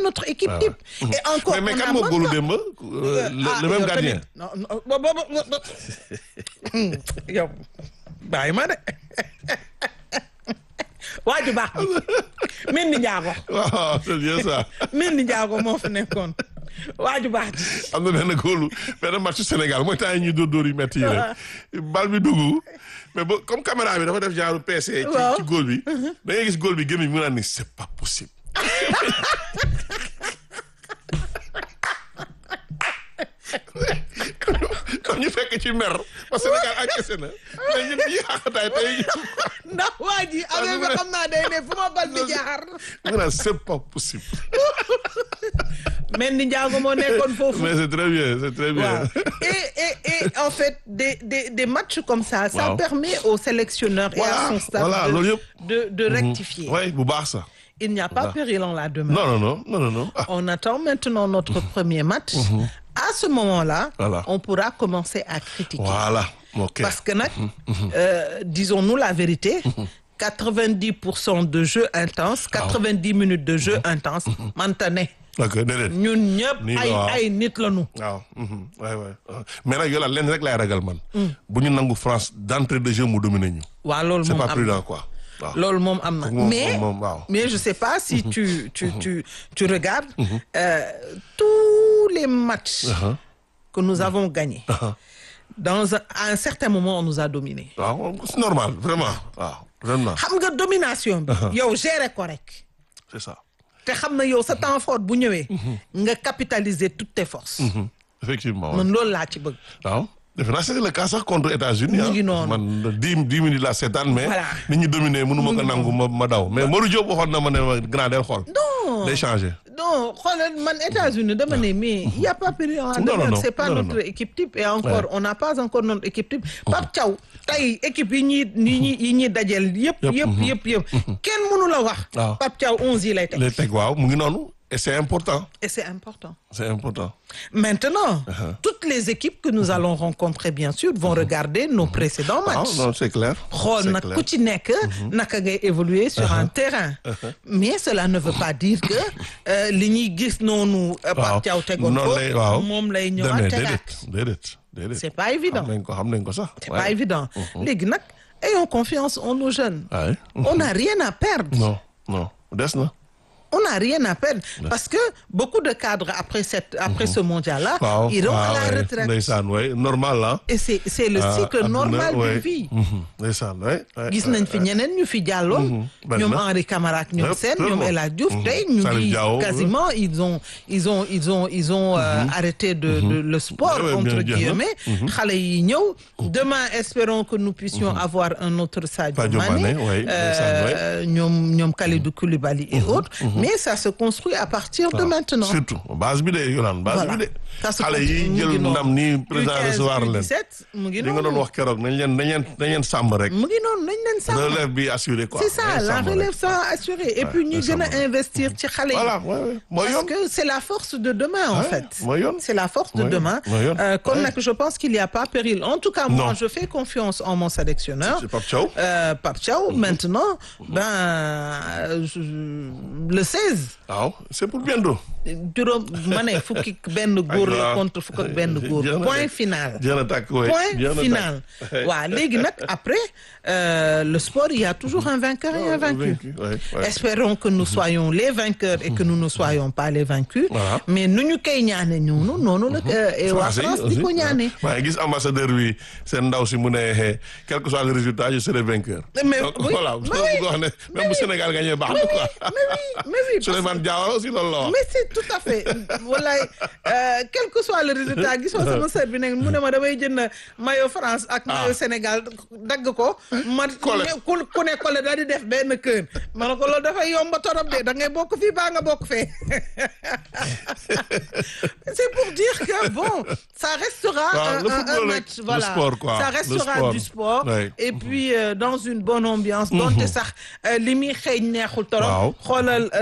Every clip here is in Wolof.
notre équipe Ah type. Et encore, mais mais on kan a moo même góolu pas- démb Euh, le ah, le même yow gardien. tamit. non non bo- bo- bo- bo- yow bàyyi ma de waa ju baax bi Mendy Ndiago waaw c'est bien ça. Mendy Ndiago moo fi nekkoon waa ju baax ji am na benn góolu benn match Sénégal mooy temps yi ñuy dóor dóor yu métti yi rek bal bi dugg mais ba comme caméra bi dafa def genre PC. ci Waaw. ci góol bi. da ngay gis góol bi génn mu naan ni c'est pas possible. kon ñu fekk ci mer parce que Sénégal encaissé na mais ñun ñi xaxataay tey ndax waa ji affaire bi xam naa day ne fu ma bal bi jaar mu naan c'est pas possible. Mendy Ndiago moo nekkoon foofu mais c'est très bien c'est très bien. Waaw. Et, et, et en fait, des, des, des matchs comme ça, ça Waaw. permet au sélectionneur et à Voilà, son staff voilà, de, loolu yëpp. de, de rectifier. oui bu baax sax. Il n'y a pas Voilà. péril en la demeure. non non non non non non. Ah, On attend maintenant notre premier match. À ce moment-là, Voilà. on pourra commencer à critiquer. voilà ok. Parce que, nag, euh, disons-nous la vérité, 90% de jeu intense, 90 minutes de jeu intense, maintenant, ok déedéet. ñun ñëpp Nii la, ay waaw. ay nit lañu. waaw waay waay mais nag yow la leen rek laay ragal man. bu ñu nangu France d'entrée de jeu mu dominer ñu. Waa loolu c'est moom pas am prudent quoi. waaw loolu moom am na moom- mais moom- waaw. mais je sais pas si tu tu tu tu regardes euh, tous les matchs Uh-huh. que nous avons gagnés dans un, à un certain moment on nous a dominés waaw c'est normal vraiment waaw vraiment xam nga domination bi yow gérer ko rek c'est ça. te xam na yow sa temps fort bu ñëwee nga capitaliser toutes tes forces effectivement man loolu laa ci bëgg waaw defe naa c'est le cas sax contre États-Unis Mu ngi ah. noonu. man dix dix minutes la seetaan mais. Voilà. nit ñi dominer mënu ma ko nangu ma ma daw mais Modou Diop waxoon na ma ne ma grand del xool. non day changer. non xoolal man États-Unis dama ne mais il y a pas péril en Non, non, demeure non. c'est pas Non, non, notre non. équipe type et encore Ouais. on n'a pas encore notre équipe type Pape Thiaw tey équipe yi ñuy yi ñuy yi ñuy dajel yëpp Yëpp, yëpp mhm. yëpp yëpp kenn mënu la wax Waaw. Pape Thiaw onze yi lay teg les teg waaw mu ngi noonu et c'est important et c'est important c'est important. maintenant toutes les équipes que nous allons rencontrer bien sûr vont regarder nos précédents waaw matchs non c'est clair. xool c'est nag clair. ku ci nekk naka ngay évoluer sur un terrain mais cela ne veut pas dire que euh, li ñuy gis noonu euh, waaw Pape Thiaw tegoon noonu ko lay waaw moom lay demee ñëwaat déedéet tegaat déedéet déedéet. c'est pas évident xam nañ ko xam nañ ko sax. c'est pas évident léegi nag ayons confiance en nos jeunes waaye. on n'a rien à perdre non non des na. on n'a rien à perdre parce que beaucoup de cadres après cette après ce mondial là waaw iront à waaw, la ouais. retraite ndeysaan way normal la. et c'est c'est le Ah, cycle adduna, normal de ouais. vie Mhm. ndeysaan way. way, gis way, nañ fi ñeneen ñu fi jàlloon bari ñoom na. Henri Camara ak ñoom Yëpp, seen ñoom vraiment. El Hadj Diouf tey ñu Salif ngi Diao, quasiment ils ont ils ont ils ont ils ont euh, arrêté de, de le sport Ouais, ouais, entre bien, bien, guillemets xale yi ñëw demain espérons que nous puissions avoir un autre Sadio Sadio Mané Mané, ouais, euh, ñoom ñoom Kalidou Koulibaly et autres mais ça se construit à partir de maintenant surtout base bi de Yolande base Voilà. bi de. Ça se xale yi continue, mu jël ngi noonu. ndam nii président U15, recevoir leen. U17 mu ngi li nga doon noonu wax keroog nañ leen nañ leen nañ leen sàmm rek. mu ngi noonu nañ leen sàmm relève bi assuré quoi. c'est ça nañ la sàmm rek. relève ça assurée et puis ñu nañ gën sàmm a rek. investir ci xale yi voilà ouais, ouais. mooy Parce yoon. que c'est la force de demain en Ouais, fait. mooy yoon. C'est la force de Ouais, demain. mooy yoon. Euh, kon Ouais. nag je pense qu'il n'y a pas péril. En tout cas, moi, Non. je fais confiance en mon sélectionneur. c'est Pape Thiaw. Euh, Pape Thiaw. Maintenant, ben, euh, je- le 16. waaw c'est pour bientôt. juróom ma ne fukki benn góor la contre fukk ak benn góor. Jeex na point de. final. jeex na tàkk waay. point jeex na final. tàkk. waaw léegi nag après euh, le sport il y a toujours un vainqueur et un vaincu. ouais, ouais. Espérons que nous soyons les vainqueurs et que nous ne soyons pas les vaincus. Voilà. mais nu ñu koy ñaane ñoonu noonu la. euh, et waa Français yi France di ko aussi, ñaane. waaye gis ambassadeur bi seen ndaw si mu ne eh, quel que soit le résultat je serai vainqueur. Mais Donc, oui, voilà mais loolu oui, bëgg wax ne même bu Sénégal gagné baax na quoi. mais oui mais oui. parce Souleymane Diawara aussi loolu la wax. mais c'est tout à fait wallaay euh, quel que soit le résultat gisoo sama sœur bi ne mu ne ma damay jënd maillot France ak maillot Sénégal dagg ko ma Collé. ku ku ne collé daal di def benn kër ma ne ko loolu dafay yomba torop de da ngay bokk fii baa nga bokk fee c'est pour dire que bon ça restera Waaw, un, le un- un football rek, match le voilà sport, quoi. ça Le restera sport. du sport Ouais. et puis euh, dans une bonne ambiance donte sax euh, li muy xëy neexul torop Waaw. xoolal euh,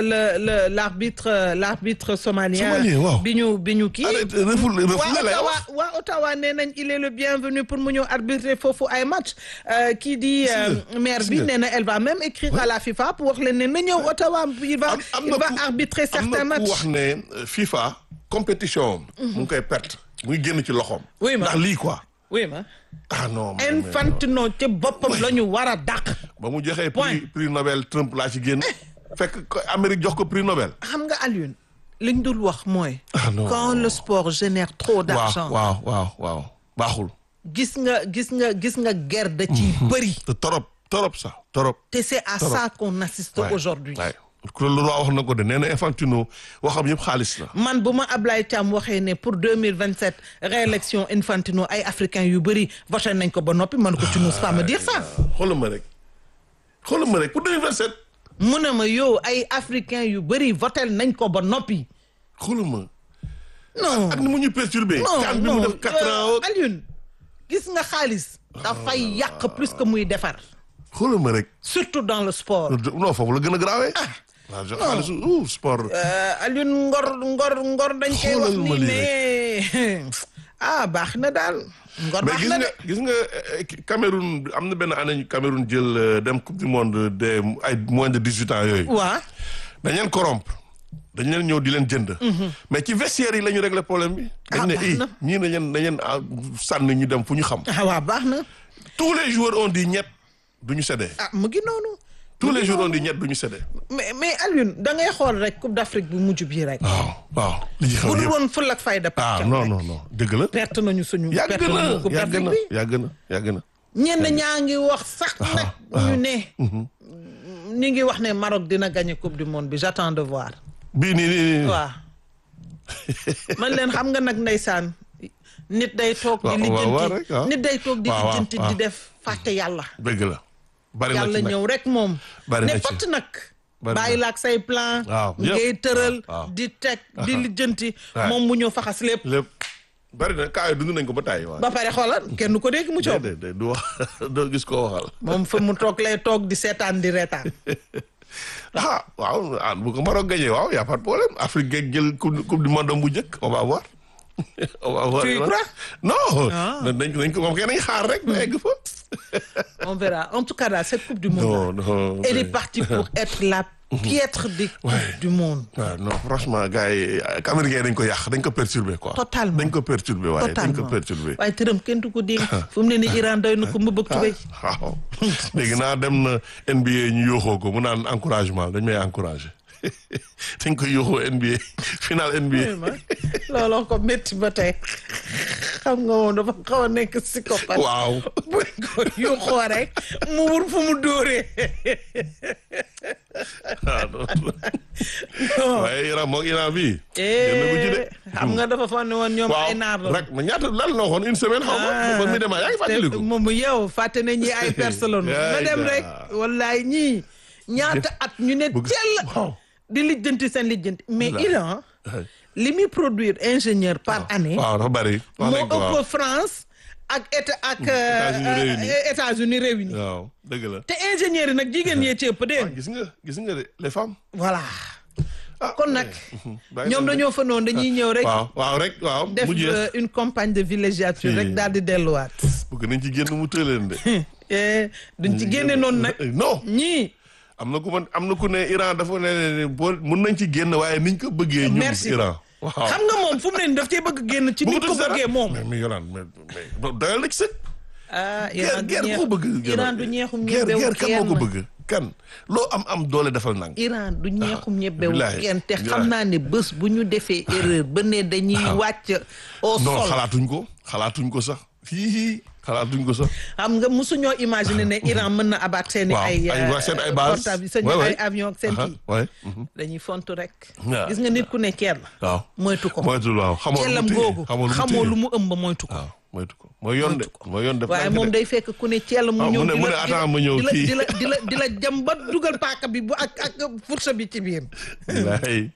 le le l'arbitre l'arbitre somalien Somalien, waaw. bi ñu bi ñu kii arrête reful waa reful lay Ottawa wax waa Ottawa nee nañ il est le bienvenu pour mu ñëw arbitrer foofu ay match Euh, kii di euh, nga, maire gis bi nga. nee na elle va même écrire à la FIFA pour wax leen ne na ñëw Ottawa il va am am il na va ku- arbitrer am certains na ku matchs wax ne euh, FIFA compétition am mu ngi koy perte muy génn ci loxoom Oui, ma. ndax lii quoi oui ma ah non mais- mais- Infantino ci boppam la ñu war a dàq ba mu joxee Point. prix prix Nobel Trump laa ci génn fekk ko Amérique jox ko prix Nobel xam nga Alioune liñ dul wax mooy Ah, non. quand le sport génère trop d'argent waaw waaw waaw waaw baaxul gis nga gis nga gis nga guerre da ci bëri te torop torop sax torop te c'est à ça qu'on assiste Ouais, aujourd'hui ouais. ku le roi wax na ko de nee na Infantino waxam yëpp xaalis la man bu ma Ablaye Thiam waxee ne pour 2027 réélection Infantino ay africains yu bëri voté nañ ko ba noppi man ko tu n'oses pas me dire ça xoolal ma rek xoolal ma rek pour 2027 mu ne ma yow ay africains yu bëri voté nañ ko ba noppi xoolal ma non ak ni mu ñu perturbé non kan bi mu non def quatre euh, ans Alioune gis nga xaalis dafay yàq plus que muy defar xoolal ma rek surtout dans le sport non foofu la gën a graawee waaw jox xaalis ouh sport Euh, Alioune ngor ngor ngor dañ koy wax Xoolal ma nii lii mais ah baax na daal ngor mais baax gis na nga de gis nga euh, Cameroun am na benn année ñu Cameroun jël euh, dem coupe du monde des ay moins de dix huit ans yooyu waa dañ leen corrompre dañ leen ñëw di leen jënd mais ci vestiaire yi la ñu régler problème bi dañ Ah, ne baax i na. ñii dañ leen dañ leen ah, sànni ñu dem fu ñu xam ah waa baax na tous les joueurs ont dit ñett du ñu séddee ah mu ngi noonu tous les jours on dit ñett du ñu séddee mais mais Alioune da ngay xool rek Coupe d'Afrique bu mujj bii rek waaw waaw li ci xew bu dul yëpp woon ful ak fayda ah pàccam non rek non non dëgg la perte nañu suñu yàgg perte na nañu Coupe yàgg d'Afrique na bi yàgg na yàgg na ñenn ñaa ngi wax sax nag ñu ne ñi ngi wax ne Maroc dina gagner Coupe du monde bi j'attends de voir bii nii nii nii waaw man leen xam nga nag ndeysaan nit day toog di Waaw, waaw, waaw, lijjanti rek, waaw. nit day toog di Waaw, waaw, lijjanti di waaw. def fàtte yàlla dëgg la bari na yàlla ci nag ñëw rek moom Bari na ne ci. fatt nag Bari na. bàyyi laak say plan Waaw, yëpp. ngay tëral Waaw. di teg di lijjanti Ouais. moom mu ñëw faxas lépp lépp bari na kaa yi dund nañ ko ba tàyyi waaw ba pare xoolal kenn du ko dégg mu coob déedéet déedéet du wax doo gis koo waxal moom fa mu toog lay toog di seetaan di reetaan ah waaw ah bu ko Maroc gagné waaw y a pas de problème Afrique geeg jël coupe coupe du monde bu njëkk on va voir on va voir Tu y crois? non Ah. dañ ko dañ ko moom kay nañ xaar rek ba egg fa on verra en tout cas daal cette coupe du monde non non elle est partie pour être la piètre des coupes Ouais. du monde waaw non franchement gars yi américain dañ ko yàq dañ ko perturbé quoi Totalement. dañ ko perturbé waaye dañ ko totalement perturbé waaye tëram kenn du ko dégg fu mu ne ni Iran doy na ko mu bëgg tubéy waaw léegi naa dem na NBA ñu yóoxoo ko mu naan encouragement dañ may encouragé dañ ko yóoxoo NBA final NBA looloo ko métti ba tey xam nga moom dafa xaw a nekk psychopathe waaw bu ko yuuxoo rek mu wur fu mu dóoree waaw non waaye Iran moog Iran bii génn bu ci de eh xam nga dafa fa ne woon ñoom waaw ay naar la rek ma ñaata lan la waxoon une semaine xaw ma ba mi demaa yaa ngi fàttaliku moom yow fàtte na ñi ay personne Yaay ma dem gaa. rek wallaay ñii ñaata at ñu ne Bëgg- tell waaw di lijjanti seen lijjanti mais La- Iran li muy produire ingénieur par année waaw dafa bari wax moo nañ ko waaw ëpp France ak état ak États-Unis euh, réunis. euh, États-Unis réunis waaw dëgg la te ingénieur yi nag jigéen yee ci ëpp dégg nga gis nga gis nga de les femmes voilà ah kon nag bàyyi ñoom leen de. dañoo fa noonu dañuy ñëw rek waaw waaw rek waaw def mu jeex euh, une campagne de villégiature Si. rek daal di delluwaat bëgg nañ ci génn mu tëleen de Eh, duñ ci génne noonu nag non ñii am na ku man am na ku ne Iran dafa ne ne boo mun nañ ci génn waaye niñ ko bëggee ñun Merci. Iran waaw xam nga moom fu mu ne nii daf cee bëgg génn ci ni ko Bëggatul dara. bëggee moom mais mais Yolaan mais mais doyal na ci sëg ah guerre Iran du guerre ñeex koo bëgg Iran du ñeexum guerre ñebewu guerre kan moo ko kenn bëgg kan loo am am doole defal nang Iran du ñeexum ñebewu billaahi, kenn te billaahi. xam naa ne bés bu ñu defee erreur ba ne dañuy wàcc au non sol xalaatuñ ko xalaatuñ ko sax hii xalaatuñ ko sax xam nga mosuñoo imaginer ne Iran mën na abat seen i waaw ay ay waa seen ay base portable seen Ouais, ay ouais. avion ak seen Aha, kii ouais, mhm. dañuy fontu rek Waaw. gis nga nit ku ne ceer la waaw moytu ko moytul waaw xamoo lu mu ceelam téye, googu xamoo lu mu xamoo téye. lu mu ëmb moytu ko waaw moytu ko mooy yoon de mooy yoon def waaye moom day fekk ku ne ceel mu Ah, ñëw mu ne- di mu la- ne di la- attends ma ñëw di la kii. di la di la di la jam ba dugal paaka bi bu ak ak fourche bi ci biir laay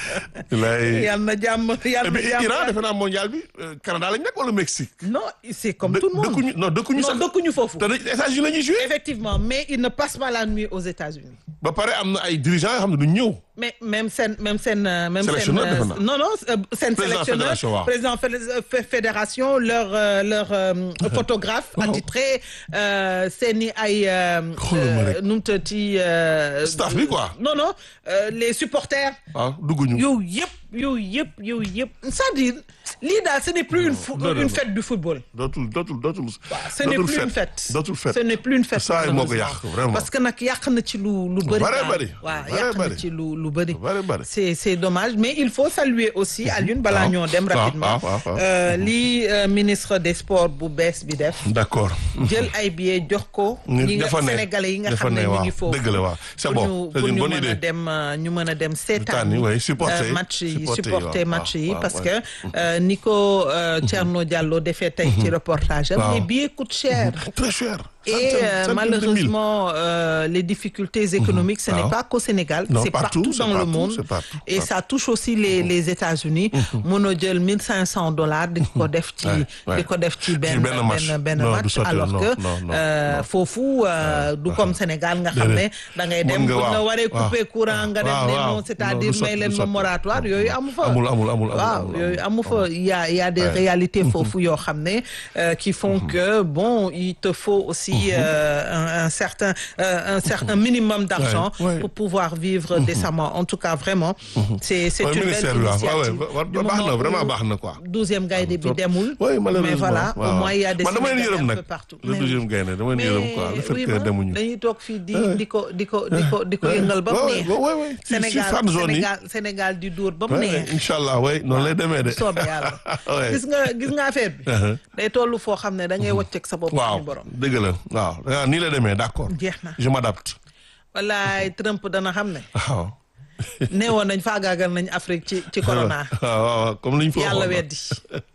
laay yal na jàmm et yal na puis jàmm Iran defe naa mondial bi euh, Canada lañ nekk wala Mexique non c'est comme Dë- tout le monde dëkkuñu non dëkkuñu non sax dëkkuñu foofu te dañ États-Unis la ñuy joué effectivement mais il ne passe pas la nuit aux États-Unis ba pare am na ay dirigeants yoo xam ne duñ ñëw mais même seen même seen euh, même seen Sélectionneur, euh, defe naa. non non euh, seen Président sélectionneur fédération, waaw. président fé- euh, fé- fédération leur euh, leur euh, photographe attitré euh, seeni ay euh, Xoolal ma rek. euh, nu mu tëddi euh, Staff bi, quoi. non non euh, les supporters waaw dugguñu yow yëpp yow yëpp yow yëpp c'est-à-dire lii daal ce n'est plus une fo- non, non, une non. fête du football dootul dootul dootul ce n'est plus une fête dootul fête ce n'est plus une fête saa yi moo ko malheureusement. yàq vraiment parce que nag yàq na ci lu lu bëri Bare daal. bari. waaw Bare yàq na bari. ci lu lu bëri Bare bari. c'est c'est dommage mais il faut saluer aussi Alioune balaa waaw. ñoo dem waaw, rapidement waaw, waaw. euh, lii euh, ministre des sports bu bees bi def d'accord jël ay billets jox ko ñi nga dafa ne sénégalais yi nga dafa xam ne ne ñu waaw ngi foofu dëgg la waaw c'est pour bon ñu c'est pour une ñu bonne mën a idée dem euh, ñu mën a dem seetaan Seetaan yi, ouais, supporter. euh, match yi Supporter yi, supporter waaw, match yi waaw, parce ouais. que euh, ni ko euh, Thierno Diallo defee tey ci reportage am Waaw. les billets coûtent cher très cher Et Centaines- euh, centaines de mille. malheureusement, euh, les difficultés économiques, ce n'est Ah. pas qu'au Sénégal, Non, c'est partout, partout, c'est dans le partout, monde. c'est partout, Et partout. ça touche aussi les, les États-Unis. Mono jël 1500 dollars di ko def ci Ouais, ouais. di ko def ci benn benn match. benn benn Non, du match sotti, alors non, que non, non, euh, non. foofu euh, du comme Sénégal nga xam ne Déedéet. da ngay Mën dem nga bu waaw, la waree waaw. couper courant nga dem Waaw, ne waaw. non Non, c'est-à-dire du may sotti, leen du ma sotti. moratoire yooyu amu fa Amul, amul, amul, amul, waaw amul, yooyu amul. amu fa il y a il y a des réalités foofu yoo xam ne euh, qui font que bon il te faut aussi euh, un, un certain euh, un certain minimum d'argent Ouais, ouais. pour pouvoir vivre décemment en tout cas vraiment c'est c'est Ouais, une belle ministère bi waaw waaw initiative waaw Du baax na moment vraiment où baax na quoi douzième gaynde bi Trop. demul oui malheureusement mais voilà waaw. au moins il y a des man dama leen Sénégalais yërëm un nag peu partout le douzième gaynde dama leen yërëm quoi le fait oui, que ma, demuñu dañuy toog fii di di ko di ko di ko di ko yëngal ba mu Ouais, neex ouais, ouais, ouais. Ci- ci Sénégal fan zone yi. Sénégal Sénégal di dóor ba mu Ouais, neex incha allah way noonu lay demee de soobee yàlla Ouais. gis nga gis nga affaire bi Uh-huh. day tollu foo xam ne da ngay wàcceeg sa bopp waaw suñu borom dëgg la waaw ah, nii la demee d'accord jeex na je m'adapte wallaay Trump dana xam ne waaw neewoon nañ faagaagal nañ Afrique ci ci corona waaw waaw comme liñ fa yàlla waxoon. weddi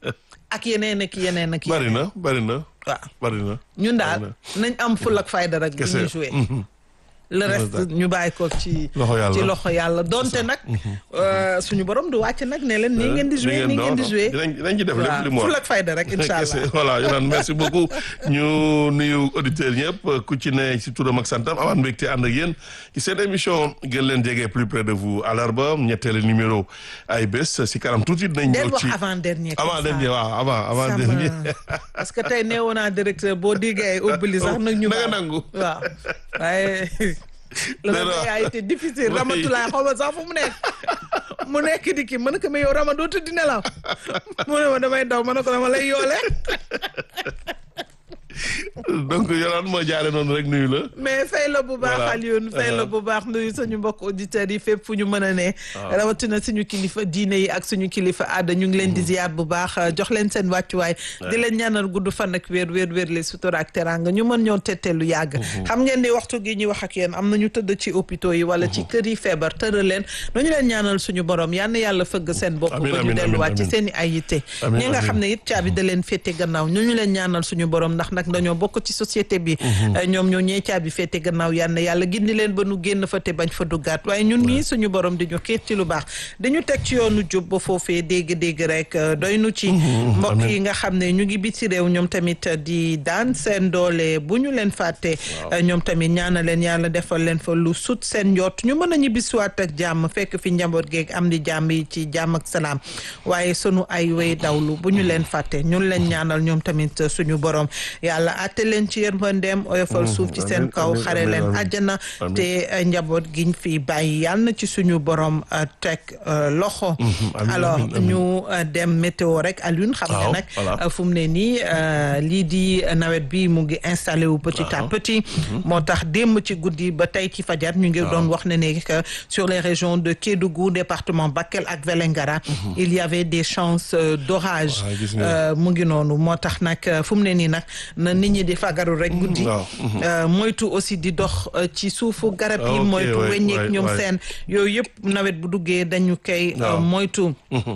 ak yeneen ak yeneen ak bari yeneen na bari na waaw bari na ñun daal nañ am ful ak fayda rek bu Kese. ñuy joué le reste ñu bàyyi ko ci Loxo yàlla. ci loxo yàlla donte nag euh, suñu borom du wàcc nag ne leen nii ngeen di joué nii ngeen di joué dinañ dinañ ci def lépp li mu waaw wax ful ak fayda rek incha Kese. allah voilà Yonan merci beaucoup ñu nuyu auditeurs ñëpp ku ci ne ci turam ak santam amaan mbégte ànd ak yéen ci seen émission gën leen jege plus près de vous àllarba ñetteelu numéro ay bés si kanam tuuti dinañ del ñëw wax ci avant dernier avant dernier waaw avant avant sama dernier parce que tey neewoon naa directeur boo déggee ay ubbali sax nag ñu na nga baal. nangu. waaw waaye le Mais non. réveil a été difficile Oui. Ramatulaay xaw ma sax fu mu nekk mu nekk di kii mën ko mais yow Rama doo tëdd nelaw mu ne ma damay daw ma ne ko dama lay yoole donc Yonan moo jaare noonu rek nuyu la mais fay la bu baax Voilà. Alioune fay la bu baax nuyu suñu mbokk auditeurs yi fépp fu ñu mën a ne rawatina suñu kilifa diine yi ak suñu kilifa aada ñu ngi leen di ziar bu baax jox leen seen wàccuwaay di leen ñaanal gudd fan ak wér wér wér les sutura ak teranga ñu mën ñoo tettee lu yàgg xam ngeen ni waxtu gi ñuy wax ak yéen am na ñu tëdd ci hôpitaux yi wala ci kër yi feebar tëral leen nañu leen ñaanal suñu borom yal na yàlla fëgg seen bopp Amiin, ba ñu amiin, delluwaat ci amiin. seen i ay yitte Amiin, ñi nga xam amiin. ne it caabi da leen féete gannaaw ñu ñu leen ñaanal suñu borom ndax nag dañoo bokk ci société bi ñoom ñoo ñee caabi féete gannaaw yal na yàlla gindi leen ba nu génn fa te bañ fa duggaat waaye ñun ñii suñu borom di ñu xiit ci lu baax dañu teg ci yoonu jub ba foofee dégg-dégg rek euh, doy nu ci mbokk yi nga xam ne ñu ngi biti réew ñoom tamit di daan seen doole bu ñu leen fàtte euh, ñoom tamit ñaana leen yàlla defal leen fa lu sut seen njot ñu mën a ñibbisiwaat ak jàmm fekk fi njaboot geeg am di jàmm yi ci jàmm ak salaam waaye sunu ay way dawlu bu ñu leen fàtte ñun leen ñaanal ñoom tamit euh, suñu borom yàlla àtte leen ci yërmandeem oyofal suuf ci seen amiin, kaw amiin, xare amiin, leen amiin. àjjana Amiin. te euh, njaboot giñ fi bàyyi yàlla na ci suñu borom euh, teg euh, loxo amiin, alors amiin, amiin. ñu euh, dem météo rek Alioune xam nga Waaw, nag voilà. euh, fu mu ne nii euh, lii di nawet bi mu ngi installé wu petit à petit moo tax démb ci guddi ba tey ci fajar ñu ngi doon wax ne ne que sur les régions de Kédougou département Bakel ak Vélingara il y avait des chances euh, d'orage Waaw, gis nga. Euh, mu ngi noonu moo tax nag euh, fu mu ne nii nag na nit ñi di fagaru rek guddi waaw. Euh, moytu aussi di dox euh, ci suufu garab yi Ok, moytu ouais, weññeek ouais, ñoom ouais. seen yooyu yëpp nawet bu duggee dañu koy euh, Waaw. moytu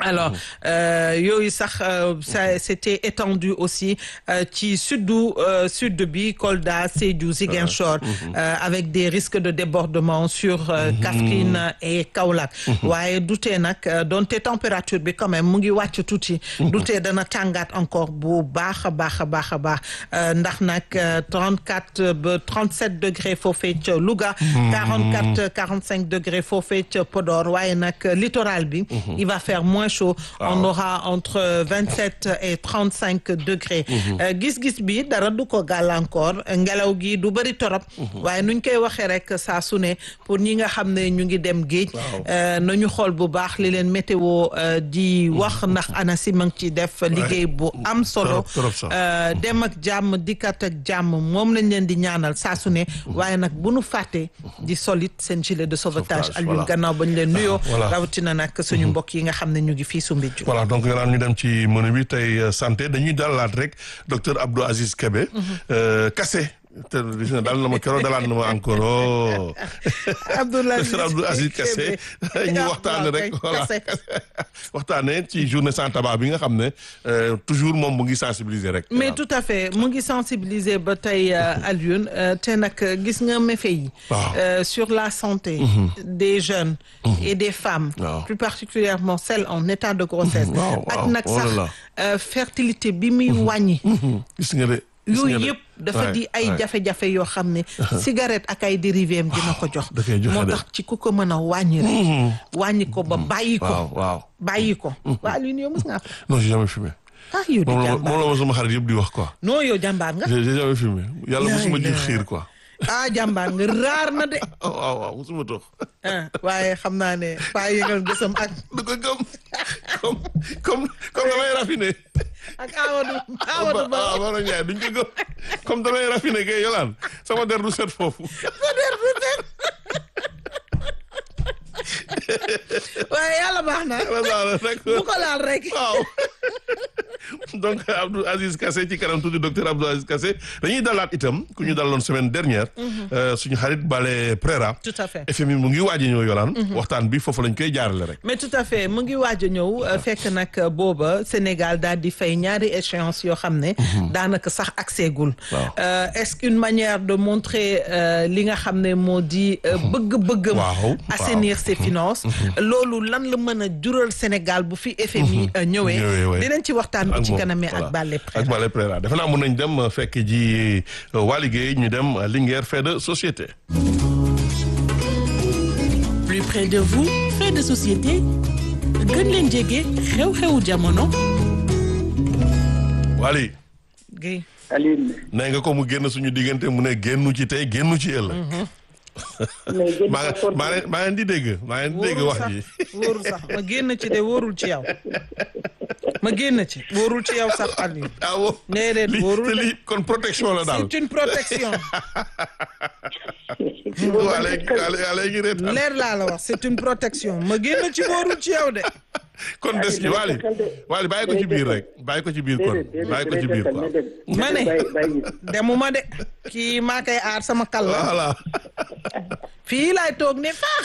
alors euh, yooyu sax euh, ça c'était étendu aussi euh, ci suddu euh, sud bi Kolda Sédhiou Ziguinchor euh, avec des risques de débordement sur euh, Kaffrine et Kaolack waaye dutee nag euh, donte température bi quand même mu ngi wàcc tuuti dutee dana tàngaat encore bu baax a baax a baax a baax euh, ndax nag euh, 34 ba 37 degrés foofee ca Louga 44 45 degrés foofee ca Podor waaye nag littoral bi il va faire moins chaud on aura entre 27 et 35 degrés Euh, gis-gis bi dara du ko gàllankoor ngelaw gi du bëri torop waaye nuñ koy waxee rek saa su ne pour ñi nga xam ne ñu ngi dem géej euh, nañu xool bu baax li leen météo euh, di wax ndax ANACIM a ngi ci def liggéey bu am solo Trop, trop sax. Euh, dem ak jàmm dikkat ak jàmm moom lañ leen di ñaanal saa su ne waaye nag bu nu fàtte di solit seen gilet de sauvetage Sauvetage, Alioune voilà. gannaaw ba ñu leen nuyoo voilà. rawatina nag suñu mbokk yi nga xam ne ñu ngi fii su mbijju voilà donc nga naan ñu dem ci menu bi tey euh, santé dañuy dalalaat rek docteur Abdou Aziz Kébé. Euh, Kassé te gis nga daal na ma keroog dalaat na ma encore oh. Abdoulaye docteur Abdou Aziz Kassé ñu waxtaane rek voilà waxtaane ci journée sans tabac bi nga xam ne euh, toujours moom mu ngi sensibiliser rek. mais tout à fait mu ngi sensibiliser ba tey euh, Alioune euh, te nag gis nga méfaits yi Waaw. euh, sur la santé des jeunes et des femmes Waaw. plus particulièrement celles en état de grossesse Waaw, ak waaw. nag Oh là sax là. euh, fertilité bi muy wàññi gis nga de. gis nga yooyu de. yëpp dafa Ouais, di ay ouais. jafe-jafe yoo xam ne cigarette ak ay dérivés am dina ko jox da koy joxe moo de. tax ci ku ko mën a wàññi rek wàññi ko ba bàyyi ko waaw waaw. bàyyi ko waa Alioune yow mës ngaa ko non j'ai jamais fumé. ah yow di moom la ma jàmbaar moom la ma sama xarit yëpp di wax quoi. non yow jàmbaar nga j'ai j'ai jamais fumé yàlla Laay mosuma ji laay. xiir quoi. ah jàmbaar nga raar na de oh waaw waaw mosuma tox. ah waaye xam naa ne paa yëngal gësam ak du ko gëm comme comme comme damay raffiné. ak Amadou Amadou Ba ah Maodo Ndiaye duñ ko gëm comme damay raffiné kay yolaan sama der du set foofu. waaye yàlla baax na voilà bu d'accord ko laal rek waaw. donc Abdou Aziz Kassé ci kanam tuuti docteur Abdou Aziz Kassé dañuy dalaat itam ku ñu daloon semaine dernière. euh, suñu xarit Bale Prera. tout à fait FMI mu ngi waaj a ñëw yolaan. waxtaan bi foofu lañ koy jaarale rek. mais tout à fait mu ngi waaj a ñëw euh, fekk nag euh, booba Sénégal daal di fay ñaari échéance yoo xam ne daanaka sax accès-gul Waaw. Euh, est-ce qu'une manière de montrer euh, li nga xam ne moo di euh, bëgg-bëggam Waaw, assainir ses finances loolu lan la mën a jural Sénégal bu fi FMI euh, ñëwee Ñëwee, ouais. dinañ ci waxtaan bu ci moom, kanamee voilà. ak Bale ak Bale Prera defe naa mën nañ dem euh, fekk ji euh, waa liggéey ñu dem euh, Linguère fait de société. plus près de vous fait de société gën leen jege xew-xewu jamono Wally Guèye Alioune nee nga ko mu génn suñu diggante mu ne génnu ci tey génnu ci ëllëg. mais gën maa ngi maa leen maa leen di dégg maa leen di dégg wóorul wax sax ji. wóorul sax ma génn ci de wóorul ci yow ma génn ci wóorul ci yow sax Aliou ah bon déedéet li wóorul te de. li kon protection la daal. c'est une protection waa léegi waa léegi reetaan leer laa la wax c'est une protection ma génn ci wóorul ci yow de kon des ci Wally Wally bàyyi ko ci biir rek bàyyi ko ci biir kon bàyyi ko ci biir quoi. ma ne bàyyi bàyyi demuma de kii maa koy aar sama kal la voilà fii laay toog ne faax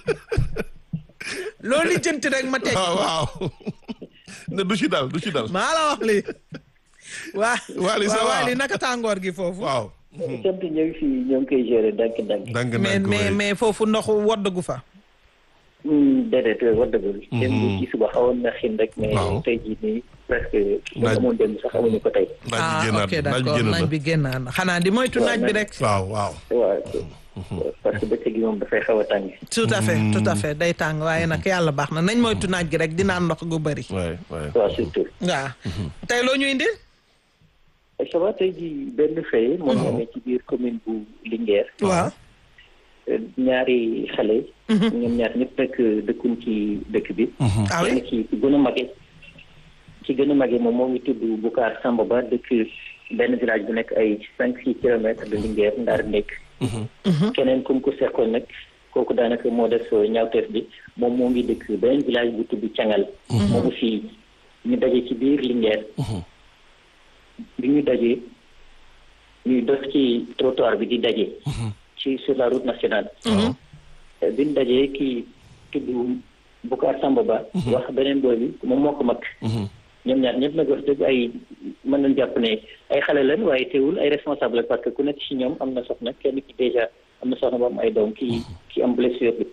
loolu li jënti rek ma teg waaw waaw ne du ci dal du ci dal maa la wax lii waa Wally ça waa va waa lii naka tàngoor gi foofu waaw. sant ñoo ngi fi ñoo ngi koy gérer ndànk ndànk dang mais dang mais mais foofu ndox woddagu fa déedéet war dëggul démb ci suba xawoon na xin rek mais Waaw. tey jii nii presque Naaj- amoon démb sax amuñu ko tey naaj bi ah génnaat ok naaj bi d'accord génn naaj na bi génnaat na xanaa di moytu naaj bi rek waaw waaw. waaw parce que bëccëg gi moom dafay xaw a tàng tout à fait tout à fait day tàng waaye nag yàlla baax na nañ moytu naaj gi rek dinaa ndox gu bëri waay waay. waaw surtout waaw tey loo ñu indil ça va tey jii benn fay moo ñu amee ci biir commune bu Linguère waaw ñaari xale ñoom ñaar ñëpp nag dëkkuñ ci dëkk bi ah oui kenn ki ci gën a mage ci gën a mage moom moo ngi tudd Boucar Samba Ba dëkk benn village bu nekk ay cinq six kilomètres de Linguère Ndar nekk keneen comme ko seqoon nag kooku daanaka moo def ñaawteef bi moom moo ngi dëkk beneen village bu tudd Cangal moomu fii ñu daje ci biir Linguère bi ñu dajee ñuy dox ci trottoir bi di daje ci sur la route nationale bi ñu dajee kii tudd Boucar Samba Ba wax beneen booy bi moom moo ko mag ñoom ñaar ñëpp nag wax dëgg ay mën nañ jàpp ne ay xale lañ waaye teewul ay responsable parce que ku nekk ci ñoom am na soxna kenn ki déjà am na soxna ba am ay doom ki ki am blessure bi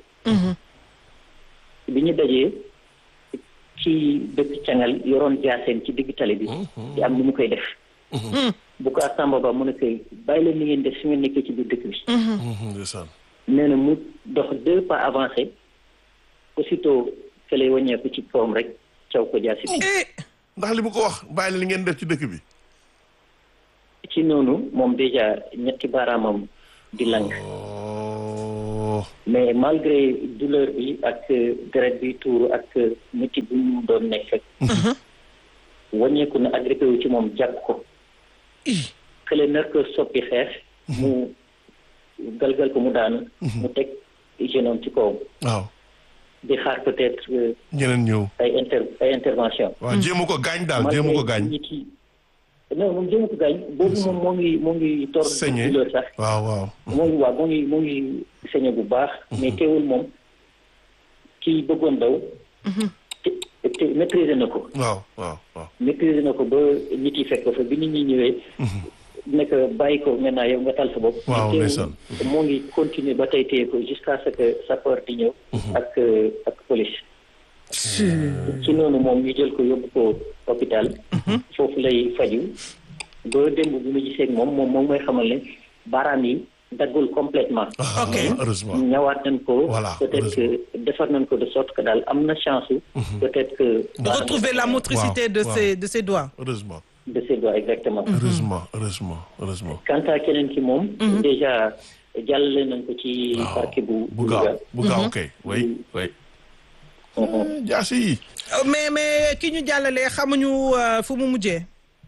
bi ñu dajee ci dëkk cangal yoroon jaaseen ci digg tali bi di am lu mu koy def Boucar Samba Ba mu ne koy bàyyi leen li ngeen def su ngeen nekkee ci biir dëkk bi ndeysaan nee na mu dox deux pas avancé aussitôt que lay wàññeeku ci kawam rek caw ko jaasi bi ndax li mu ko wax bàyyi li ngeen def ci dëkk bi ci noonu moom déjà ñetti baaraamam di lang oh mais malgré douleur bi ak deret bi tuuru ak métti bu mu doon nekk rek wàññeeku na agrippé wu ci moom jàpp ko xële nar ko soppi xeex mu galgal ko mu daanu mu teg jeune homme ci kawam waaw di xaar peut-être euh, ñeneen ñëw ay inter ay intervention waaw jéemu ko gaañ daal jéemu ko gaañ nit yi non moom jéemu ko gaañ boobu moom moo ngi moo ngi tor Saigné. douleur sax waaw waaw moo ngi waaw moo ngi moo ngi sañe bu baax mais teewul moom kii bëggoon daw te te maîtriser na ko waaw waaw waaw maîtriser na ko ba nit yi fekk ko fa bi nit ñi ñëwee nekk bàyyi ko maintenant yow nga tal sa bopp Waaw, teewul ndeysaan. moo ngi continuer ba tey téye ko jusqu'à ce que sapeur di ñëw ak euh, ak police ci noonu moom ñu jël ko yóbbu ko hôpital foofu lay faju ba démb bi mu gisee ak moom moom moom mooy xamal ne baaraam yi daggul complètement ah Ok. heureusement ñawaat nañ ko Voilà, peut-être que defar nañ ko de sorte que daal am na chance peut-être que de retrouver la motricité de waaw. ses de ses doigts heureusement de ses doigts exactement heureusement heureusement heureusement quant à keneen ki moom déjà jàllale nañ ko ci waaw parquet bu bu gaaw bu gaaw kay way way jaasi yi Euh, mais mais ki ñu jàllalee xamuñu euh, fu mu mujjee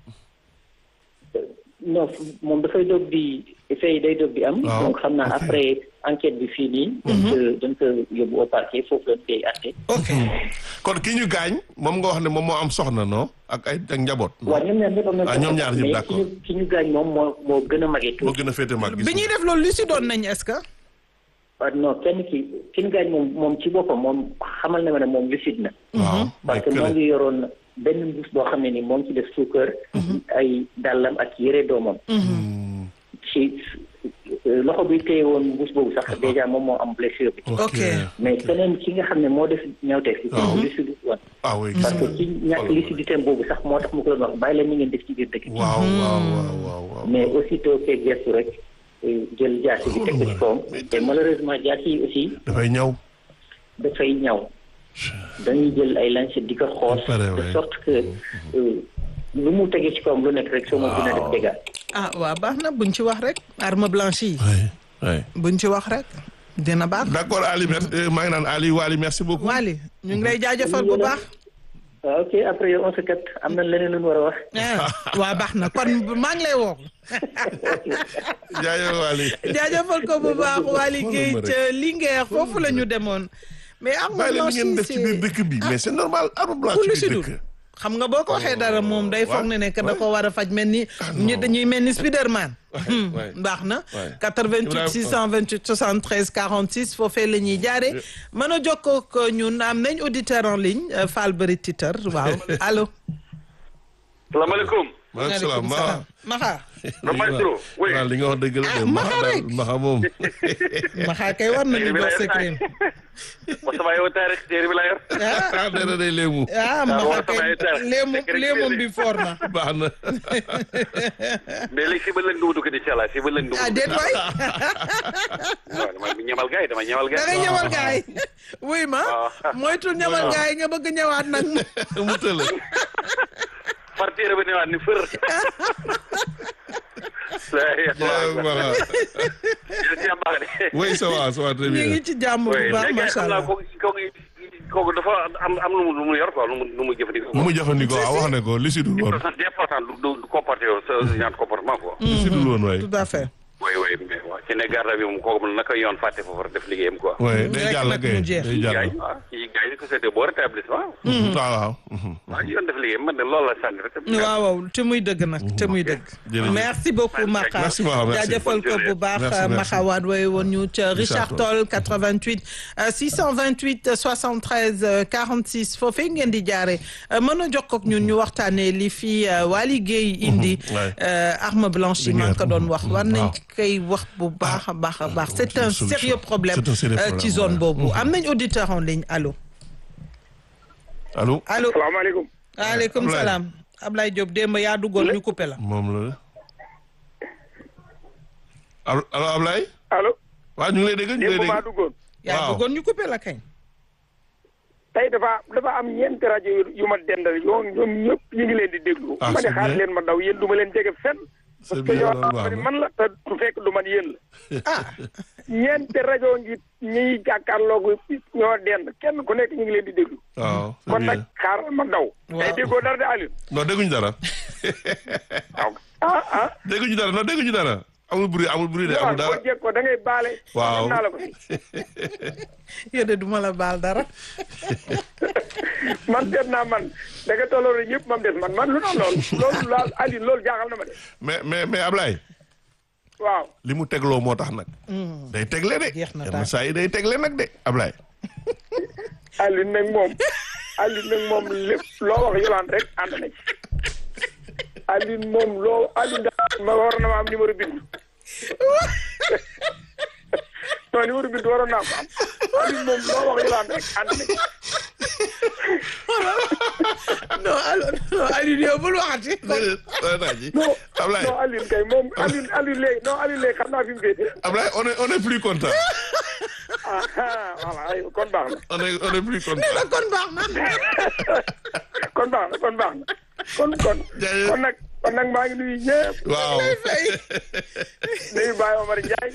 non moom dafay doog di fay day doog di am Waaw, donc xam naa ok. après enquête bi fii nii dañ ko dañ ko yóbbu au parquet foofu lañ koy atte ok kon ki ñu gaañ moom nga wax ne moom moo am soxna non ak ay ak njaboot waaw ñoom ñaar ñëpp am nañ Ah, ñoom ñaar ñëpp mais d'accord. ki ñu ki ñu gaañ moom moo moo gën a magee moo tuuti gën a féete mag gis bi ñuy nga. def loolu li si doon nañ est-ce que ah non kenn ki ki ñu gaañ moom moom ci boppam moom xamal na ma ne moom lucide na waaw parce que moo ngi yoroon benn mbuus boo xam ne ni moo ngi ci def suukar ay dàllam ak yére doomam ci loxo bi téye woon mbuus boobu sax déjà moom moo am blessure bi ok mais keneen ki nga xam ne moo def ñawteef bi Waaw. kooku lucide woon ah oui gis parce que nga ci ñàkk lucidité boobu sax moo tax mu ko doon wax bàyyi leen ni ngeen def ci biir dëkk bi waaw waaw waaw waaw waaw mais aussitôt que gestu rek eh, jël jaasi bi teg ko ci kawam te malheureusement jaasi yi aussi dafay ñaw dafay ñaw dañuy jël ay lancette di ko xoos Pare, de ouais. sorte que euh, lu mu tegee ci kawam lu nekk rek soo ma dina def dégâts ah waaw baax na buñ ci wax rek arme blanche yi oui oui buñ ci wax rek dina baax d'accord Ali merci euh, maa ngi naan Ali Wali merci beaucoup Wally ñu ngi lay jaajëfal bu baax waaw ok après yow on se kat am na leneen lu ñu war a wax ah waa baax na kon maa ngi lay woo jaajëf Wali jaajëfal ko bu baax Wally xoolal Guèye ma rek. ca Linguère foofu la ñu demoon mais arme bàyyi leen li blanche ngeen yi def ci biir dëkk bi mais c'est normal arme blanche ku lu ci si biir dul dëkk xam nga boo ko waxee dara moom day foog ne ne que da ko war a faj mel ni ñu dañuy mel ni Spiderman waay. baax na waay. 88 Ibrahima- 628 73 46 foofee la ñuy jaare mën a jokkoo ak ñun am nañ auditeur en ligne euh, Fall Bëri Titeur waaw allo salaamaaleykum. maaleykum salaam ma Maxa na maestro. oui waaw li nga wax dëgg la de Ah, Maxa Maxa daal rek. Maxa moom Maxa kay war nañu jox secret wa sama yow tey rek téere bi laa yor. ah ah nee na day léemu ah Maxa war kay sama état. léemu Secret léemum bi. bi foor na baax na mais léegi si ba lëng du ma dugg incha allah si ba lëng du ma ah dugg. déet waay waaw dama ñamal gars yi dama ñamal gars da yi. ngay ñëwal gaay wuy ma waaw. moytul ñëwal gaay nga bëgg ñëwaat nag mu tëla far téere bi newaat ni fër. jaajëf Maxa yéen si am baax de. oui ça va ça va très ñu bien ngi ci jàmm bu oui baax léegi macha xam naa allah kooku kooku kooku dafa am am lu mu lu mu yor quoi lu mu lu mu jëfandikoo. lu mu jëfandikoo ah wax ne ko li si dul woon c'est important du du du comporter yow sa genre comportement quoi. li si dul woon waay tout à fait oui oui mais waaw ci ne garda bi moom kooku moom naka yoon fàtte foofu rek def liggéeyam quoi. oui day Rek jàll nag kay mu jeex. day jàll. gars yi waaw ci gars yi di ko seetee boo rétablissement. waaw waaw. mhm. waaw yoon def liggéeyam man de loolu la sànni rek. waaw waaw te muy dëgg nag te muy dëgg. Jërëjëf. merci beaucoup Maxa Merci, Maxa, merci. jaajëfal ko bu baax Merci, merci. Maxa waat wooye woon ñu ca Richard Toll 88 euh, 628 73 euh, 46 foofee ngeen di jaare euh, mën a jox ko ak ñun ñu waxtaanee li fi euh, Waly Gueye indi ouais. euh, arme blanche yi Li man ngeen- ko doon wax war nañ waaw. koy wax bu baax a baax a baax c'est c'est une un solution. sérieux problème C'est un sérieux euh, ci problème, zone ouais. boobu am nañ auditeur en ligne allo allo. allo salaamaaleykum waaleykum Ablaye. salaam Ablaye Diop démb yaa duggoon ñu coupé la moom la. allo allo Ablaye. allo waaw ñu ngi lay dégg ñu ngi lay démb maa dégg. duggoon yaa Waaw. duggoon ñu coupé la kañ tey dafa dafa am ñeenti rajo yu yu ma dendal yoo ñoom ñëpp ñu ngi leen di déglu Ah, ma ne c'est xaar bien. leen ma daw yéen du ma leen jege fenn c'est parce que bien yow loolu baax ni na. man la te du fekk du man yéen la ah ñeenti rajo ngi ñiy jàkkaarloogu ñoo dend kenn ku nekk ñu ngi leen di déglu waaw c'est kon bien. nag xaaral ma daw tey Waaw. déggoo dara de Aliou non dégguñu dara. waaw ah ah dégguñu dara non dégguñu dara. amul bruit amul bruit de waaw amul dara. boo jekkoo da ngay baale Waaw. xam naa la ko yow de duma la baal dara man seet naa man da nga tolloo ñëpp mam des man man lu tax loolu loolu laal Aliou loolu jaaxal na ma de mais mais mais Ablaye. waaw li mu tegloo moo tax nag. day tegle de. Jeex na yenn daal. saa yi day tegle nag de Ablaye. Aliou nag moom Aliou nag moom lépp loo wax yolaan rek ànd na ci Aliou moom loo Aliou daal ma war na ma am numéro bind non numéro bind waroon naa ko am Aliou moom loo wax yolaan rek ànd na ci non alors non Aliou yow bul waxati déedéet dara naa ji. non Ablaye non Aliou kay moom Aliou Aliou léegi non Aliou léegi xam naa fi mu féete Ablaye on est on est plus content. ah ah voilà ay kon baax na on est on est plus content. kon baax na kon baax na kon baax na kon kon Jaajëf. kon nag kon nag maa ngi nuyu ñëpp waaw. nuyu Baye Omar Ndiaye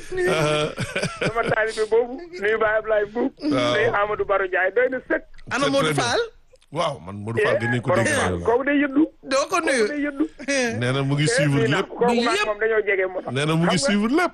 sama taalibe boobu nuyu Baye Ablaye Mbuub Waaw. nuyu Amadou Baro Ndiaye doy na sëkk ana C'est Modou très bien. Fall waaw man Modou Fall gën nañu ko dégg. borom waaw. kooku day yëddu doo ko nuyu day yëddu nee na mu ngi suivre nuyu naa lépp. ko kooku maag yëpp. moom dañoo jege moo tax nee na mu ngi Xam nga, suivre lépp.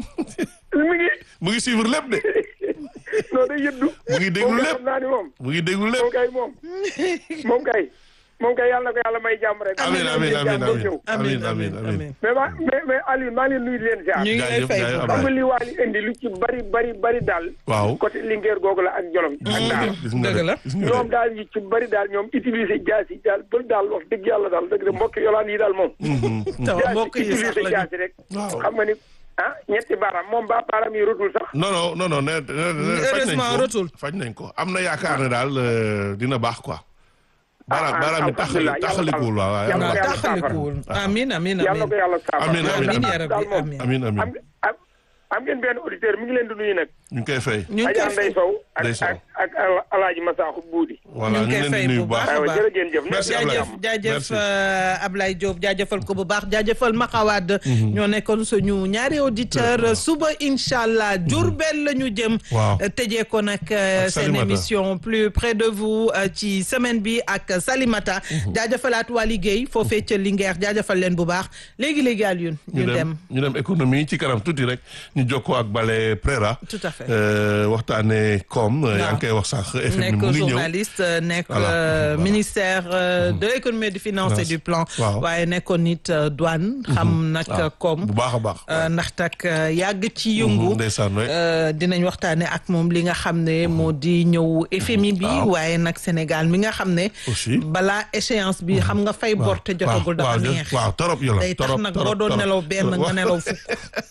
mu ngi mu ngi suivre lépp de. non day yëddu mu ngi déglu moom kay lépp. xam naa ni moom mu ngi déglu moom lépp. kay moom moom kay moom kay yàlla na ko yàlla may jàmm rek amiin amiin amiin jàmm ñëw amiin amiin amiin. mais ma mais mais Aliou maa ngi leen nuyu di leen ziar ñu ngi lay Jaajëf, fay jaajëf, bu xam baax nga li Waly indi lu ci bari bari bari daal waaw. côté Linguère googu la ak Jolof ak daal gis nga dëgg la. de gis nga ñoom de. daal yi ci bari daal ñoom utiliser jaas yi daal bëri daal wax dëgg yàlla daal dëgg de mbokk yolaan yi daal moom taw jaas mbokk yi sax utiliser la jaas yi rek Waaw. xam nga ni ah ñetti baaraam moom ba baaraam yi rotul sax non non non non nee nee nee faj nañ Heureusement ko retour. faj nañ ko am na yaakaar ne daal euh, dina baax quoi. baaraam ah, baaraam yi taxali alhamdulilah, taxalikuwul waaw waaw yàlla waaw ko yàlla yàlla taxalikuwul amin amin yàlla ko amin yàlla saafara Amiin, amiin, amin ya daal rabbi moom amin amiin amiin am am am ngeen benn auditeur mi ngi leen di nuyu nag ñu ngi koy fay. ñu ngi Adja koy Ndeye fay Sow ak Ndeye Sow. ak ak Al- Alaaji Masaaxu Buudi voilà ñu ñu ngi ngi koy leen fay di nuyu bu bu baax. baax. aywa jërë ngeen jëf Merci, nekk Ablaye. jaajëf jaajëf Merci. euh, Ablaye Diop jaajëfal ko bu baax jaajëfal Maxawaad ñoo nekkoon suñu ñaari auditeur suba incha allah Diourbel la ñu jëm Waaw. euh, tëjee ko nag euh, Ak seen Salimata. émission plus près de vous euh, ci semaine bi ak Salimata jaajëfalaat waa liggéey foofee ca Linguère jaajëfal leen bu baax léegi-léegi Alioune ñu dem ñu dem économie ci kanam tuuti rek ñu jokkoo ak Bale Prera. Tout à fait. Euh, waxtaanee koom. yaa ngi koy wax sax FM nekk mu ngi ñëw. journaliste nekk Voilà, euh, voilà. ministère euh, de l'économie et des finances et du plan Waaw. waaye nekkoon nit euh, douane xam nag waaw koom bu baax a baax. Euh, ndax tak euh, yàgg ci yëngu ndeysaan waay. euh, dinañ waxtaane ak moom li nga xam ne moo di ñëw FMI bi Waaw. waaye nag Sénégal mi nga xam ne Aussi. balaa échéance bi xam nga fay bor te jotagul dafa waaw neex waaw torop yola day tax torop nag torop, boo doon torop. nelaw benn nga Waaw. nelaw fukk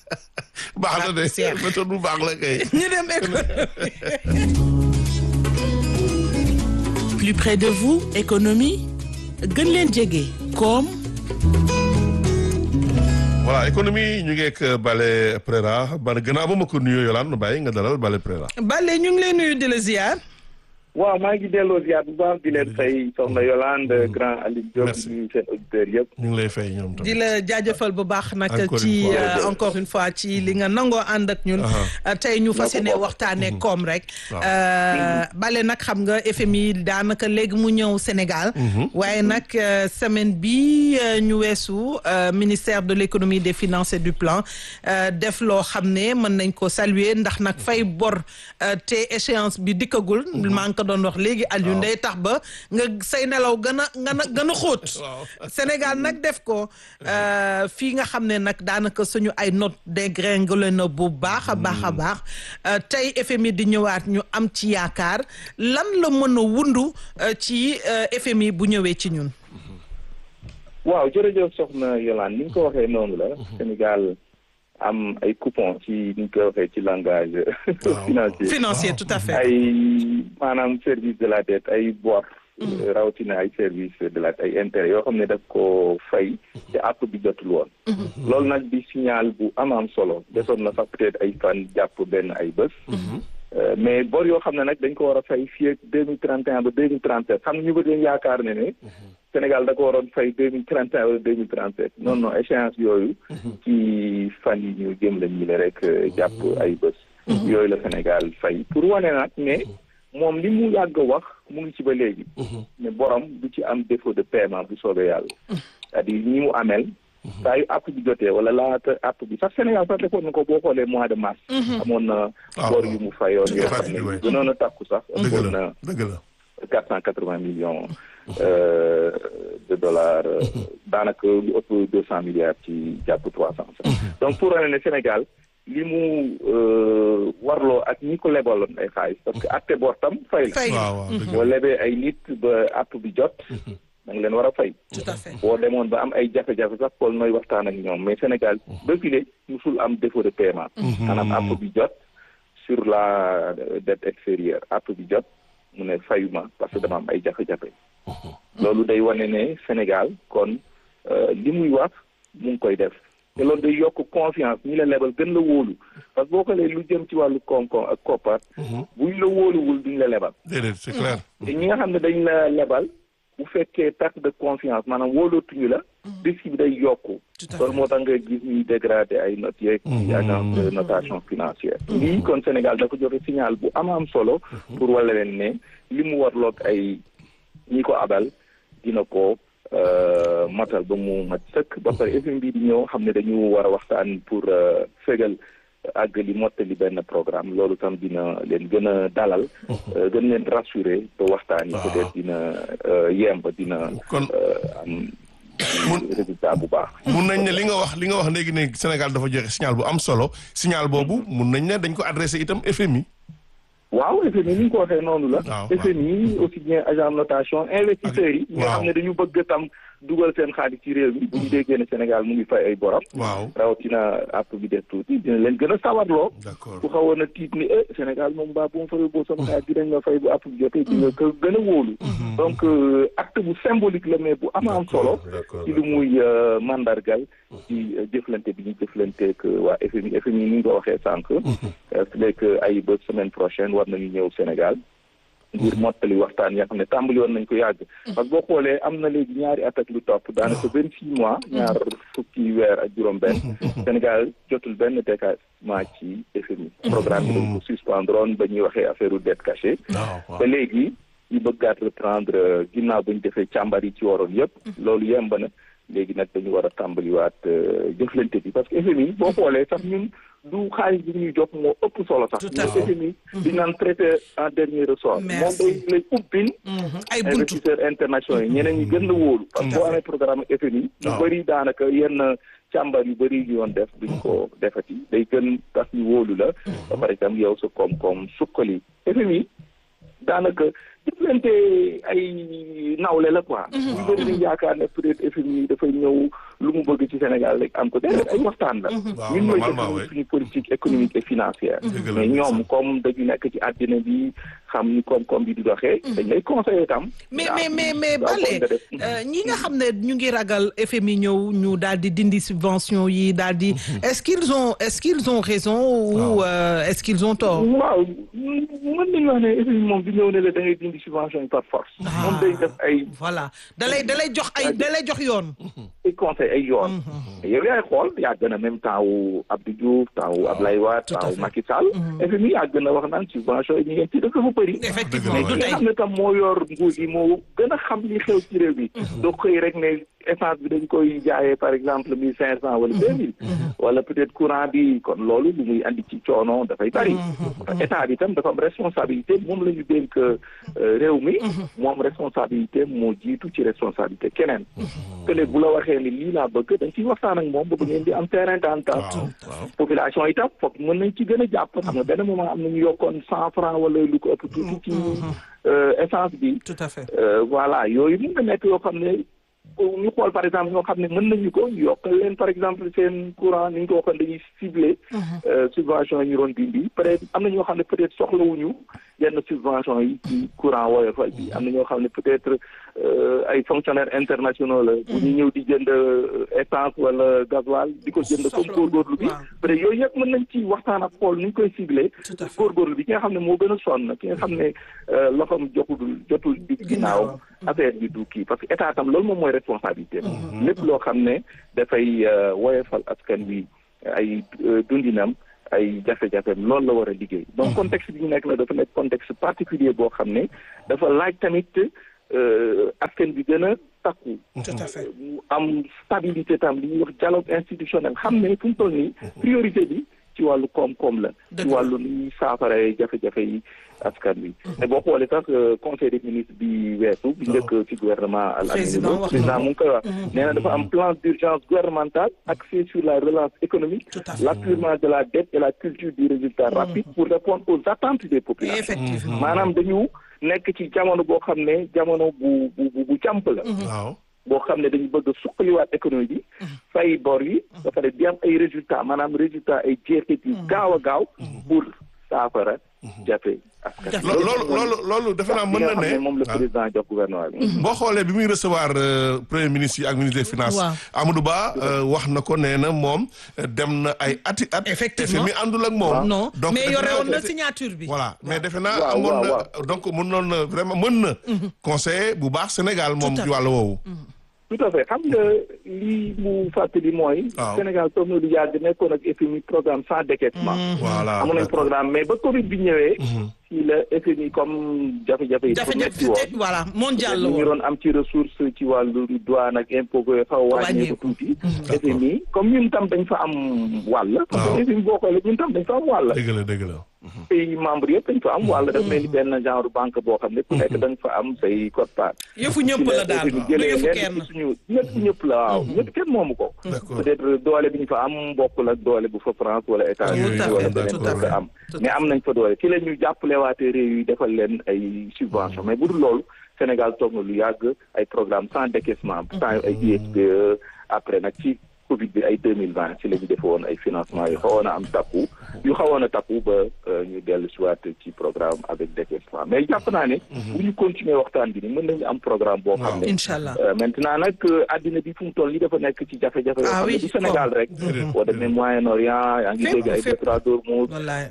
baax na de Seex. méthode bu baax la kay. ñu dem économie Plus près de vous, économie gën leen jege koom voilà économie ñu ngi ak Bale Prera ba gannaaw ba ma ko nuyoo Yolande bàyyi nga dalal Bale Prera. Bale ñu ngi lay nuyu di la ziar waaw maa ngi delloo ziar bu baax di leen fay soxna Yolande grand Aliou Diop Merci. ñu seen auditeurs yëpp. ñu ngi lay fay ñoom di tamit. la jaajëfal bu baax nag Encore ci une fois. euh, encore une fois ci li nga nangoo ànd ak ñun Euh, tey ñu fas yéene waxtaanee koom rek Waaw. Euh, bale nag xam nga FMI daanaka léegi mu ñëw Sénégal waaye nag euh, semaine bi euh, ñu weesu euh, ministère de l'économie des finances et du plan euh, def loo xam ne mën nañ ko saluer ndax nag fay bor euh, te échéance bi dikkagul maa ngi ko doon wax léegi Aliou day tax ba nga say nelaw gën a gën a gën a xóot Waaw. Sénégal nag def ko euh, fii nga xam ne nag daanaka suñu ay note dégringolé na bu baax a baax a baax euh, tey FMI di ñëwaat ñu am ci yaakaar lan la mën a wundu euh, ci euh, FMI bu ñëwee ci ñun. waaw jërëjëf soxna Yolande ni nga ko waxee noonu la. Sénégal am ay coupons ci ni nga ko waxee ci langage financier. financier tout à fait. ay maanaam service de la dette ay bor. rawatina ay service de la ay intérêt yoo xam ne daf ko fay te àpp bi jotul woon. loolu nag di signal bu am am solo desoon na sax peut-être ay fan jàpp benn ay bés. Euh, mais bor yoo xam ne nag dañ ko war a fay fii ak deux mille trente et un ba deux mille trente sept xam nga ñu bëri dañ yaakaar ne ne. Sénégal da ko waroon fay deux mille trente et un wala deux mille trente sept non non échéance yooyu. ci fan yi ñu jëm la ñu le rek euh, jàpp ay bés. yooyu la Sénégal fay pour wane nag ne moom li mu yàgg a wax mu ngi ci ba léegi. ne borom du ci am défaut de paiement bu soobee yàlla. c'est-à-dire ñi mu amel. saa yu app bi jotee wala laata app bi sax Sénégal sax defoon na ko boo xoolee mois de mars. amoon na waaw, bor waaw. yu mu fayoon Tout à yoo fait, xam ne oui. gënoon a takku sax. dëgg ëppoon la na dëgg la. quatre cent quatre vingt millions euh, de dollars euh, daanaka lu ëpp deux cent milliards ci jàpp trois cent donc pour wane ne Sénégal li mu euh, warloo ak ñi ko lebaloon ay xaalis parce que atte bor tam fay la fay waaw waaw dëgg boo lebee ay nit ba app bi jot da nga leen war a fay tout à fait. boo demoon ba am ay jafe-jafe sax xool nooy waxtaan ak ñoom mais Sénégal ba file musul am défaut de paiement maanaam app bi jot sur la dette extérieure app bi jot mu ne fayuma parce que dama am ay jafe-jafe loolu day wane ne Sénégal kon euh, li muy wax mu ngi koy def te loolu day yokk confiance ñi la lebal gën la wóolu parce que boo xoolee lu jëm ci wàllu koom-koom ak koppar buñ la wóoluwul duñ la lebal déedéet c'est clair. te ñi nga xam ne dañ la lebal bu fekkee perte de confiance maanaam wóolootuñu la risque bi day yokku loolu moo tax nga gis ñuy dégradé ay notes yeeg ci agence de notation financière lii kon Sénégal dafa joxe signal bu am am solo pour wala leen ne li mu warloog ay ñi ko abal dina ko euh, matal ba mu mat sëkk ba pare FMI bi di ñëw xam ne dañu war a waxtaan pour euh, fégal àgg li mottali benn programme loolu tam dina leen gën a dalal euh, gën leen rassurer ba waxtaan yi Waaw. peut-être dina euh, yemb dina kon euh, am Mun- résultat bu baax mun nañ ne li nga wax li nga wax léegi ne Sénégal dafa joxe signal bu am solo signal boobu mun nañ ne dañ ko adressé itam FMI. waaw FMI ni ñu ko waxee noonu la waaw, waaw. FMI aussi bien agent de notation investisseurs yi ñi nga waaw. xam ne dañu bëgg tam dugal seen xaalis ci réew mi bu ñu déggee ne Sénégal mu ngi fay ay borom waaw rawatina app bi def tuuti dina leen gën a sawarloo d'accord ku xawoon a tiit ni eh Sénégal moom baa bu ma fay boo sama xaalis dinañ ma fay bu app bi jotee di nga ko gën a wóolu donc euh, acte bu symbolique la mais bu ama am solo d'accord ci lu muy euh, mandargal ci euh, jëflante bi ñu jëflanteek waa FMI FMI ni nga ko waxee sànq su nekk ay ba semaine prochaine war nañu ñëw Sénégal ngir mottali waxtaan yoo xam ne tàmbali woon nañ ko yàgg parce que boo xoolee am na léegi ñaari at ak lu topp daanaka vingt six mois ñaar fukki weer ak juróom benn Sénégal jotul benn décaissement ci FMI programme bi dañ ko suspendroon ba ñuy waxee affaire u dette cachée waaw waaw ba léegi ñu bëggaat reprendre ginnaaw ba ñu defee càmbar yi ci waroon yëpp loolu yemb na léegi nag dañu war a tàmbaliwaat euh, jëflante bi parce que FMI boo xoolee sax ñun du xaalis bi ñuy jox moo ëpp solo sax Tout à ñun fait. FMI di naan traité en dernier ressort moom Merci. day lay ubbil Mhm. ay buntu investisseurs internationaux yi ñeneen ñi gën la wóolu parce que boo amee programme FMI ñu waaw. bëri daanaka yenn càmbar yu bëri ñu yoon def duñ ko defati day gën tax ñu wóolu la ba pare itam yow sa koom-koom sukkali FMI daanaka jëflante ay nawle la quoi ñu bëri dañ yaakaar ne peut-être FMI dafay ñëw lu mu bëgg ci Sénégal rek am ko déedéet ay waxtaan la Waaw, ñun ñooy normalement, def oui. suñu politique économique et financière Dëgg la, mais ñoom merci. comme dañu nekk ci àddina bi xam ni koom-koom bi di doxee dañ lay conseiller tam mais daa- mais mais mais daa Bale bon nga def. euh, ñi nga xam ne ñu ngi ragal FMI ñëw ñu daal di dindi subvention yi daal di est-ce qu'ils ont est-ce qu'ils ont raison ou euh, est-ce qu'ils ont tort waaw mën nañu wax ne FMI moom bi ñëw ne la da ngay dindi subvention yi par force moom day def ay voilà dalay dalay jox ay dalay jox yoon ay conseil ay yoon yow yaay xool yàgg na même temps wu Abdou Diouf temps wu Ablaye Wade Tout à temps wu fait. Macky Sall FMI yàgg na wax naan subvention yi ñu ngeen ci def dafa bëri effectivement mais Dëgg du ki nga tey xam ne tam moo yor nguur gi moo gën a xam li xew ci réew mi doo xëy rek ne essence bi dañ koy jaayee par exemple mille cinq cent wala deux mille wala peut-être courant bi kon loolu lu muy andi ci coono dafay bari état bi tam dafa am responsabilité moom la ñu dénk euh, réew mi moom responsabilité moo jiitu ci responsabilité keneen que léegi bu la waxee ni lii laa bëgg dañ ciy waxtaan ak moom ba bu ngeen di am terrain d'entente waaw waaw population itam foog mën nañ ci gën a jàpp xam nga benn moment am nañu yokkoon cent francs wala lu ko ëpp tuuti ci euh, essence bi tout à fait Euh, voilà yooyu mën na nekk yoo xam ne ñu xool par exemple ñoo xam ne mën nañu ko ñu yokkal leen par exemple seen courant ni ñu ko waxoon dañuy ciblé euh, subvention yi ñu doon dindi peut être am na ñoo xam ne peut être soxlawuñu yenn subvention yi ci courant woyofal bi am na ñoo xam ne peut être euh, ay fonctionnaires internationaux la bu ñu ñëw di jënd euh, essence wala gasoil di ko jënd comme Soxla- góorgóorlu bi waaw. peut être yooyu yëpp mën nañ ci waxtaan ak xool ni ñu koy ciblé Tout à fait. góorgóorlu bi ki nga xam ne moo gën a sonn ki nga xam ne euh, loxoom jotul jotul di ginnaaw affaire bi du kii parce que état tam loolu moom mooy responsabilité lépp loo xam ne dafay euh, woyofal askan wi ay euh, dundinam ay jafe-jafeem loolu la war a liggéey donc contexte bi ñu nekk la dafa nekk contexte particulier boo xam ne dafa laaj tamit euh, askan bi gën a takku tout à fait mu am stabilité tam li ñuy wax dialogue institutionnel xam ne fu mu toll nii priorité bi ci wàllu koom-koom la ci Dëgg la. wàllu ni ñuy saafaree jafe-jafe yi askan wi mais boo xoolee sax euh, conseil des ministres bi weesu bi njëkk ci gouvernement al Président wax na président ko. mu ngi koy wax nee na dafa am plan d'urgence gouvernemental axé sur la relance économique Tout à fait. l'appurement de la dette et la culture du résultat rapide pour répondre aux attentes des populations effectivement maanaam dañu nekk ci jamono boo xam ne jamono bu bu bu bu càmp la waaw boo xam ne dañu bëgg a suqaliwaat économie bi fay bor yi ba pare di am ay résultats maanaam résultats ay jeexit yu gaaw a gaaw pour saafara jafe askan Lo- loolu loolu loolu defe naa mën na li nga xam ne moom la ah. président jox gouvernement bi boo xoolee bi muy recevoir euh, premier ministre yi ak ministre des finances Waaw. Amadou Ba euh, wax na ko nee na moom euh, dem na ay ati at Effectivement. FMI àndul ak moom non donc mais defe yore naa- woon na signature bi voilà mais defe naa Waaw, amoon waaw, na donc mënoon na vraiment mën na conseiller bu baax Sénégal moom Tout à ci wàllu woowu tout à fait xam nga lii mu fàttali mooy Waaw. Sénégal toog na lu yàgg nekkoon ak FMI programme sans décaissement voilà amoon nañ d'accord. programme mais ba Covid bi ñëwee ci la FMI comme jafe-jafe yi dafa metti woon jafe-jafe voilà mondial la ñu ngi woon doon am ci ressource ci wàllu douane ak impôt yooyu xaw a wàññeeku tuuti FMI comme ñun tam dañ fa am wàll parce que FMI boo xoolee ñun tam dañ fa am wàll dëgg la dëgg la pays membre yëpp dañ fa am wàll daf mel ni benn genre banque boo xam ne ku nekk da nga fa am say quote-part yëfu ñëpp la daal FMI du jëlee yëfu leen kenn ci suñu ñëpp ñëpp la waaw ñëpp kenn moomu ko D'accord. peut-être doole bi ñu fa am bokkul ak doole bu fa France wala États-Unis Tout à wala fait, beneen tout à dëkk fait. am mais am nañ fa doole ci la ñu jàppalewaatee réew yi defal leen ay subvention mais bu dul loolu Sénégal toog na lu yàgg ay programme sans décaissement temps ay ISPE après nag ci Covid bi ay deux mille vingt ci la ñu defoon ay financement yu xawoon a am takku yu xawoon a takku ba euh, ñu dellu si waat ci programme avec décaissement mais jàpp naa ne bu ñu continuer waxtaan bi ni mën nañu am programme boo xam ne incha allah Euh, maintenant nag euh, àddina bi fu mu toll nii dafa nekk ci jafe-jafe yoo Ah xam oui, ne du Sénégal rek Déedéet. boo demee Moyen-Orient yaa ngi Fépp, dégg ay fépp. détroit d'Ormuz wallaay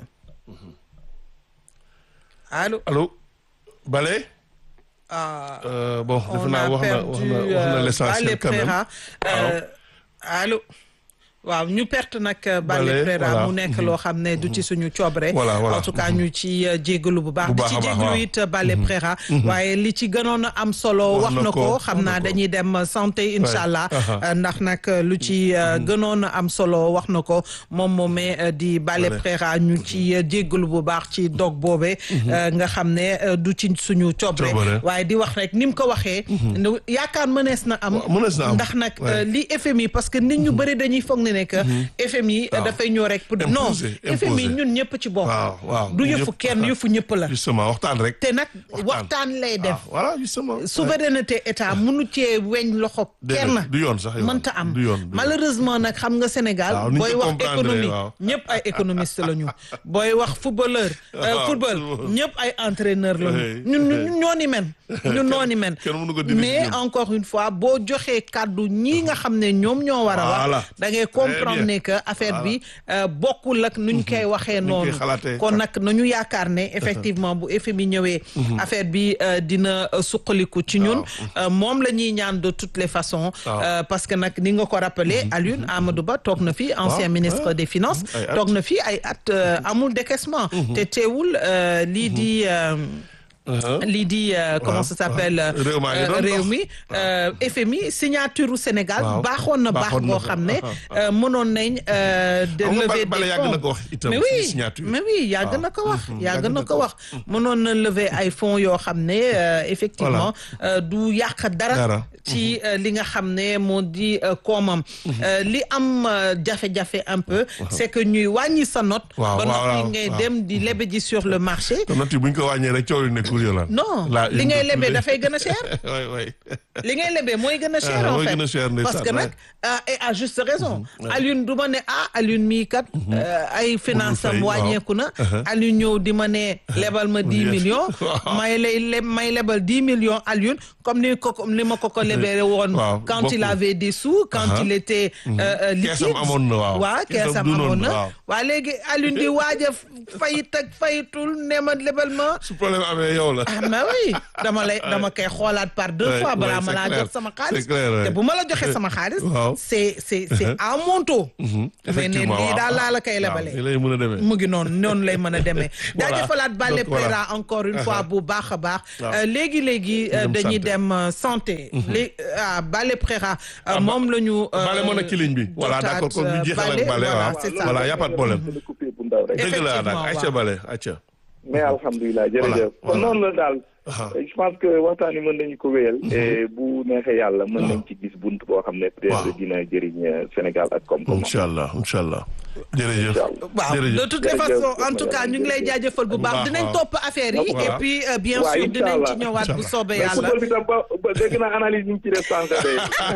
allo allo Bale ah euh, bon defe on naa a wax na perdu wax na wax na euh, l'essentiel Bale quand même Préra euh, allo waaw ñu perte nag Bale Bale, Préra voilà. mu nekk loo xam ne du ci suñu coobre Voilà, voilà. en tout cas ñu ci euh, jégalu bu baax Bu di baax ci a baax, jégalu waaw. it Bale Préra waaye li ci gënoon a am solo Wax wax na na ko, ko wax xam na naa ko. dañuy dem santé incha allah aha. euh, ndax nag lu ci euh, gënoon a am solo wax na ko moom moomee euh, di Bale Bale. Préra ñu ci euh, jégalu bu baax ci dog boobe euh, nga xam ne euh, du ci suñu coobre Coobare. waaye di wax rek ni mu ko waxee. yaakaar mënees na am. Waaw, mënees na am. ndax nag Ouais. li FMI parce que nit ñu bëri dañuy foog ne ne ne que FMI waaw. dafay ñëw rek pour non Imposer, FMI imposer. ñun ñëpp ci bokk waaw waaw du yëfu ñëpp- kenn yëfu ñëpp la justement waxtaan rek te nag Waxtaan. waxtaan lay def waaw voilà justement souveraineté état mënu cee weñ loxo Déedéet, kenn du yoon sax yow. mënta am Du yoon, du yoon. malheureusement nag xam nga Sénégal Waaw, ni ñu booy ko wax comprendre, économie waaw. ñëpp ay économiste la ñu booy wax footballeur euh, Waaw, football football. ñëpp ay entraîneur la Oui, ñu ñun oui. ñun ñoo ni men ñun noo ni men kenn mënu ko dindi mais ñun. encore une fois boo joxee kàddu ñii nga xam ne ñoom ñoo war a Voilà. wax da ngay Très comprendre bien. ne que affaire bi euh, bokkul ak nuñ koy waxee Nuñ koy noonu xalaatee. kon nag nañu yaakaar ne effectivement bu FMI ñëwee affaire bi euh, dina euh, suqaliku ci ñun Euh, moom la ñuy ñaan de toutes les façons Waaw. euh, parce que nag ni nga ko rappelé Alioune Amadou Ba toog na fi ancien Waaw, ministre ouais. des finances Ay at. toog na fi ay at euh, amul décaissement te teewul euh, lii di euh, Uh-huh. lii di euh, comment ça s'appelle waaw. Réew maa ngi doon euh, réew dox. mi euh, FMI signature u Sénégal Waaw. baaxoon na baax Baaxoon na boo ko. xam ne Ah, ah. euh, mënoon nañ euh, de Xam nga lever Bale des yàgg fonds na ko wax itam mais ci oui signature. mais oui yàgg Waaw. na ko wax Mhm. yàgg Yàgg na na ko ko wax mënoon na lever ay fonds yoo xam ne euh, effectivement euh, du yàq dara Dara. ci euh, li nga xam ne moo di euh, koomam Euh, li am euh, jafe-jafe un peu c'est que ñuy wàññi sa note Waaw, ba waaw, noppi waaw, ngay waaw. dem di lebe ji sur le marché te note yi bu ñu ko wàññee rek coow li nekkul yow lan. non La li une ngay de lebee tous les- dafay gën a cher oui oui. li ngay lebee mooy gën a cher Ah, en mooy fait gën a cher, ndeysaan, parce que nag ouais. ah, et à juste raison Alioune du ma ne ah Alioune mii kat euh, ay finance am fay, waaw. wàññeeku na Alioune ñëw di ma ne lebal ma dix Yes. millions Waaw. may lay leb may lebal dix millions Alioune comme ni ko ni ma ko ko lebee woon Waaw, quand il bokkul. avait des sous quand Uh-huh. il était euh, euh, Keesam liquide amoon na, waaw. waaw Keesam keesam du noonu, amoon na waaw. waa léegi Alioune di waaj a fayit ak fayitul ne ma lebal ma su problème amee yow la. ah mais oui dama lay dama koy xoolaat par deux Ouais, fois balaa ouais, ma c'est laa clair. jox sama xaalis C'est clair, ouais. te bu ma la joxee sama xaalis Waaw. c'est c'est c'est à mon taux mais ne effectivement lii waaw. daal laa la koy waaw, lebalee nii lay mën a demee. mu ngi noonu noonu lay mën a demee Voilà. jaajëfalaat Bale Donc, voilà. Préra encore une fois bu baax a baax Waaw. Euh, léegi léegi euh, Dem dañuy santé. dem euh, santé léegi ah Bale Préra euh, Ah, moom la ñu euh, Bale moo nekk ci ligne bi. voilà jotaat, d'accord kon euh, ñu jeexal Bale, ak Bale voilà, waaw. c'est ça. voilà y a pas de problème. dina coupé bu ndaw rek. dëgg la nag Effectivement, Aïcha waaw. Bale Aïcha. mais alhamdulilah jërëjëf kon voilà. noonu la daal Ah. je pense que waxtaan yi mën nañu ko wéyal et bu neexee yàlla mën nañ ci gis bunt boo xam ne peut-être Waaw. dina jëriñ euh, Sénégal ak koom-koom incha allah incha allah. jërëjëf. waaw jërëjëf. de toutes les Jërëjëf, façons en tout cas ñu ngi lay jaajëfal bu baax baax, dinañ waaw. topp affaire yi Voilà. et puis euh, bien Ouais, sûr dinañ ci Inch'Allah. ñëwaat bu Inch'Allah. soobee mais yàlla football bi tam ba ba dégg naa analyse yi ñu ci def sànq de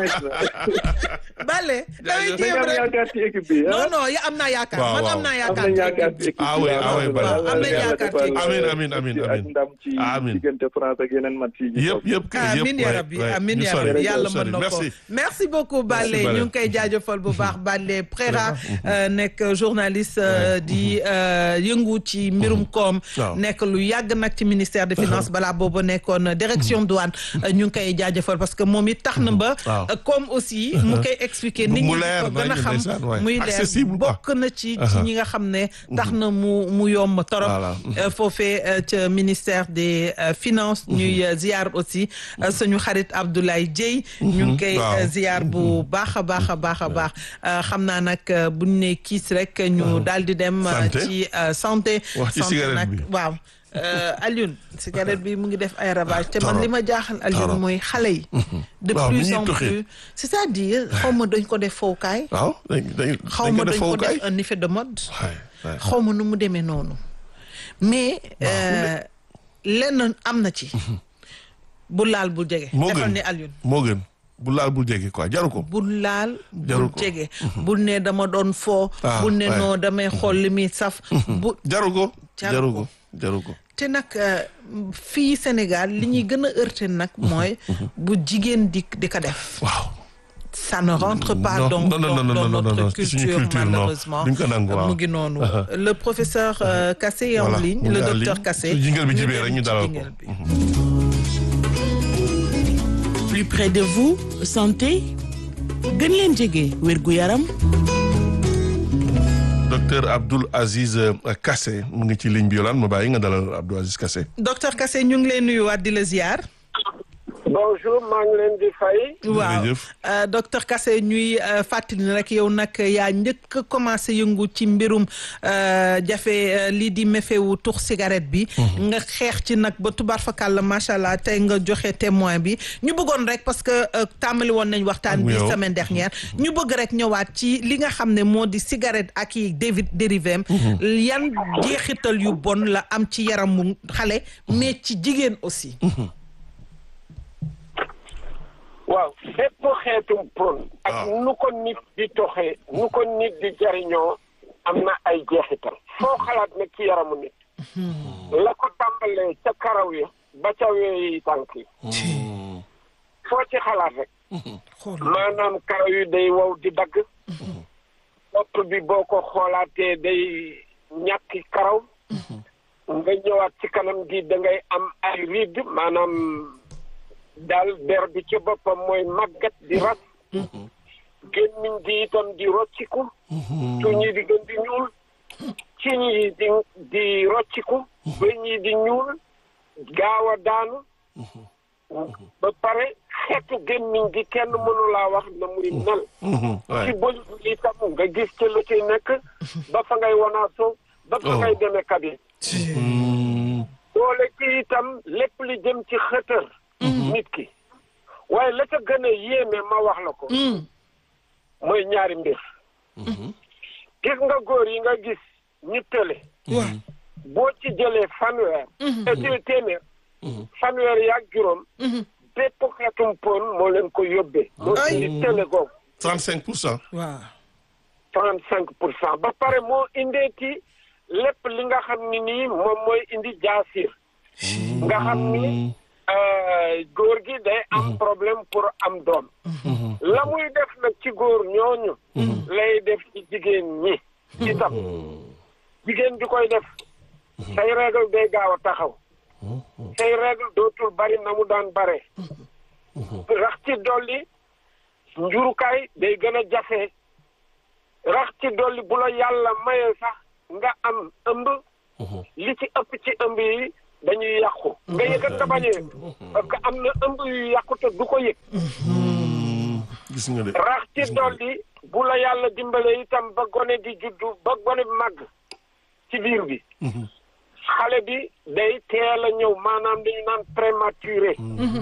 Bale damay Jaajëf. da jéem nga am rek yaakaar ci équipe bi non ah non ya am naa yaakaar Waaw, man waaw. am naa am yaakaar nañ ci yaakaar équipe ci bi. équipe Ah oui, bi. ah oui, Bala. Yàlla Am nañ yàlla yaakaar ci defal, équipe. Amiin, euh, amiin, amiin, ak amiin. ndam ci Amiin. diggante France ak yeneen match yi. yëpp yëpp kay yëpp amin ya ouais, rabbi ouais. amin ñu ya sori, rabbi ñu yàlla sori. mën na ko merci. merci beaucoup Bale Merci, Bale. ñu ngi koy jaajëfal bu baax Bale Préra euh, nekk journaliste euh, di euh, yëngu ci mbirum koom Waaw. nekk lu yàgg nag ci ministère des finances balaa boobu nekkoon direction douane euh, ñu ngi koy jaajëfal parce que moom it tax na ba Waaw. euh, comme aussi mu koy expliquer nit Mu ñi leer ko gën a nañu, xam ndeysaan, ouais. muy leer Accessible, quoi. bokk na ci ci ñi nga xam ne tax na mu mu yomb torop Voilà. euh, foofee euh, ca ministère des euh, finances ñuy euh, ziar aussi euh, suñu xarit Abdoulaye Dieye ñu ngi koy waaw. euh, ziar bu baax a baax a baax a baax Euh, xam naa nag euh, buñ ne kiis rek ñu daal di dem euh, Santé. ci euh, santé Wax ci santé cigarette nag bi. waaw Euh, Alioune cigarette bi mu ngi def ay ravage te man Torop. li ma jaaxal Alioune Torop. mooy xale yi de Waaw, ni plus ñuy en tuxee. plus c'est-à-dire xaw ma dañ ko def fowkaay waaw dañ dañ xaw dañ ma ko def dañ ko fowukaay. def un effet de mode waay waay. xaw ma nu mu demee noonu mais euh, lenn am na ci bu laal bu jege moo defal gën ni Alioune moo gën bu laal bul jege quoi jaru ko. bul laal bul Jaru ko. jege bul ne dama doon foo Ah, bul ne ouais. noo damay xool li muy saf bu jaru ko. Jaru jaru ko. ko jaru ko. te nag euh, fii Sénégal li ñuy gën a heurter nag mooy bu jigéen di di ko def waaw. ça ne rentre pas Non, dans, non, non, dans, non, non, dans non, notre non, ci suñu culture, culture, non. malheureusement Duñ ko nangu, waaw. mu ngi noonu le professeur euh, Kassé est en Voilà, ligne mu ngi le en docteur ligne. Kassé Su jingle bi ñu jibee dem rek ñu ci dalal ko. jingle bi. plus près de vous santé gën leen jege wérgu yaram docteur Abdoul Aziz euh, Kassé mu ngi ci ligne bi yolaan ma bàyyi nga dalal Abdoul Aziz Kassé. docteur Kassé ñu ngi lay nuyuwaat di la ziar bonjour maa ngi leen di fay. waaw Jërëjëf. euh, docteur Kassé ñuy euh, fàttali ne rek yow nag yaa njëkk a commencé yëngu ci mbirum euh, jafe euh, lii di méfewu tux cigarette bi. nga xeex ci nag ba tubaar fakàlla macha allah tey nga joxe témoin bi ñu bëggoon rek parce que euh, tàmbali woon nañ waxtaan Ak bi yow. semaine dernière ñu bëgg rek ñëwaat ci li nga xam ne moo di cigarette ak i dévi dérivé am yan jeexital yu bon la am ci yaramu xale mais ci jigéen aussi. waaw bépp xeetum pon ak waaw. nu ko nit di toxee nu ko nit di jariñoo am na ay jeexital foo xalaat nag ci yaramu nit la ko tàmbalee ca karaw ya ba ca weeyi tànk yi foo ci xalaat rek xool maanaam karaw yi day wow di dagg bopp bi boo ko xoolaatee day ñàkki karaw nga ñëwaat ci kanam gi da ngay am ay riid maanaam daal der bi ci boppam mooy màggat di ras gémmiñ gi itam di rocciku tuñ yi di gën di ñuul ciñ yi di di rocciku bëñ yi di ñuul gaaw a daanu ba pare xeetu gémmiñ gi kenn mënu laa wax na muy mel Mhm, ci waay. bëñ bi itam nga gis ci lu ci nekk ba fa ngay wanaaso ba fa Oh. ngay demee kabin Mm, doole ci itam lépp li jëm ci xëtër nit ki waaye la ca gën a yéeme ma wax la ko mooy ñaari mbir gis nga góor yi nga gis ñu tële boo ci jëlee fanweer et téeméer fanweer yaag juróom bépp xeetum pon moo leen ko yóbbee moo indi tële googu 35 pour cent. waaw. trente cinq pour cent ba pare moo indeeti lépp li nga xam ni nii moom mooy indi jaasir nga xam ni euh, góor gi day am problème pour am doom la muy def nag ci góor ñooñu lay def ci jigéen ñi itam jigéen di koy def say règle day gaaw a taxaw say règle dootul bari na mu daan bare rax ci dolli njurukaay day gën a jafe rax ci dolli bu la yàlla mayee sax nga am ëmb li ci ëpp ci ëmb yi dañuy yàqu nga yëgat nga bañee parce que am na ëmb yu yàqu te du ko yëg gis nga de. rax ci dolli bu la yàlla dimbale itam ba gone di juddu ba gone bi màgg ci biir bi xale bi day teel a ñëw maanaam dañu naan prématuré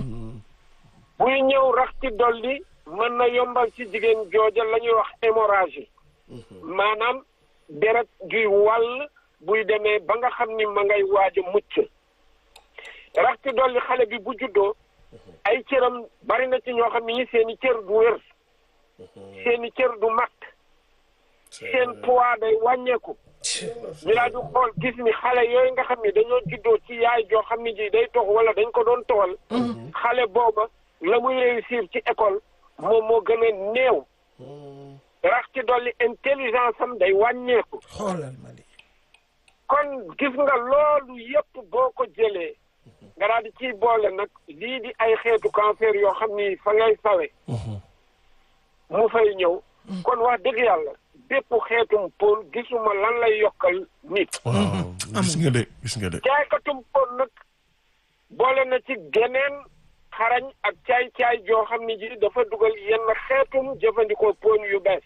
buy ñëw rax ci dolli mën na yombal ci jigéen jooja la ñuy wax hémorragie maanaam deret juy wàll buy demee ba nga xam ni ma ngay waaj a mucc rax ci dolli xale bi bu juddoo ay cëram bari na ci ñoo xam ni seeni cër du wér seeni cër du mat seen poids day wàññeeku ñu laa du xool gis ni xale yooyu nga xam ni dañoo juddoo ci yaay joo xam ni ji day tox wala dañ ko doon toxal xale booba la muy réussir ci école moom moo gën a néew rax ci dolli intelligence am day wàññeeku xoolal ma lii. kon gis nga loolu yépp boo ko jëlee nga daal di ciy boole nag lii di ay xeetu cancer yoo xam ni fa ngay sawe mu fay ñëw kon wax dëgg yàlla bépp xeetum pon gisuma lan lay yokkal nit waaw gis nga de gis nga de. jaaykatum pon nag boole na ci geneen xarañ ak caay-caay joo xam ni ji dafa dugal yenn xeetum jëfandikoo pon yu bees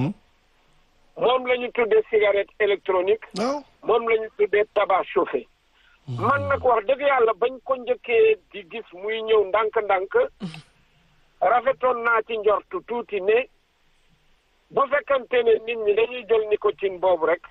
moom la ñu tuddee cigarette électronique waaw. moom la ñu tuddee tabac chauffé man nag wax dëgg yàlla bañ ko njëkkee di gis muy ñëw ndànk-ndànk rafetoon naa ci njortu tuuti ne bu fekkante ne nit ñi dañuy jël nicotine boobu rek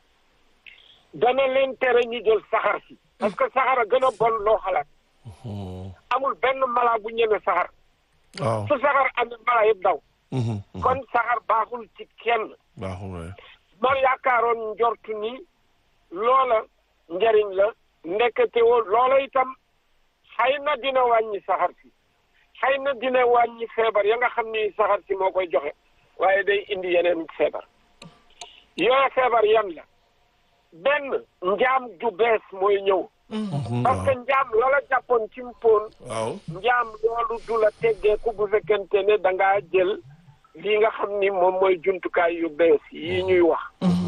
dana leen tere ñu jël saxar si parce que saxar a gën a bon loo xalaat amul benn mala bu ñeme saxar waaw. su saxar amee mala yëpp daw Mhm, mhm. kon saxar baaxul ci kenn baaxul waay. ma yaakaaroon njortu ni loola njariñ la ndekete woo loola itam xëy na dina wàññi saxar si xëy na dina wàññi feebar ya nga xam ni saxar si moo koy joxe waaye day indi yeneen feebar yooya feebar yan la benn njaam ju bees mooy ñëw parce que njaam loola jàppoon ci mpoon waaw. njaam loolu du la teggeeku bu fekkente ne da ngaa jël lii nga xam ni moom mooy jumtukaay yu bees yi ñuy wax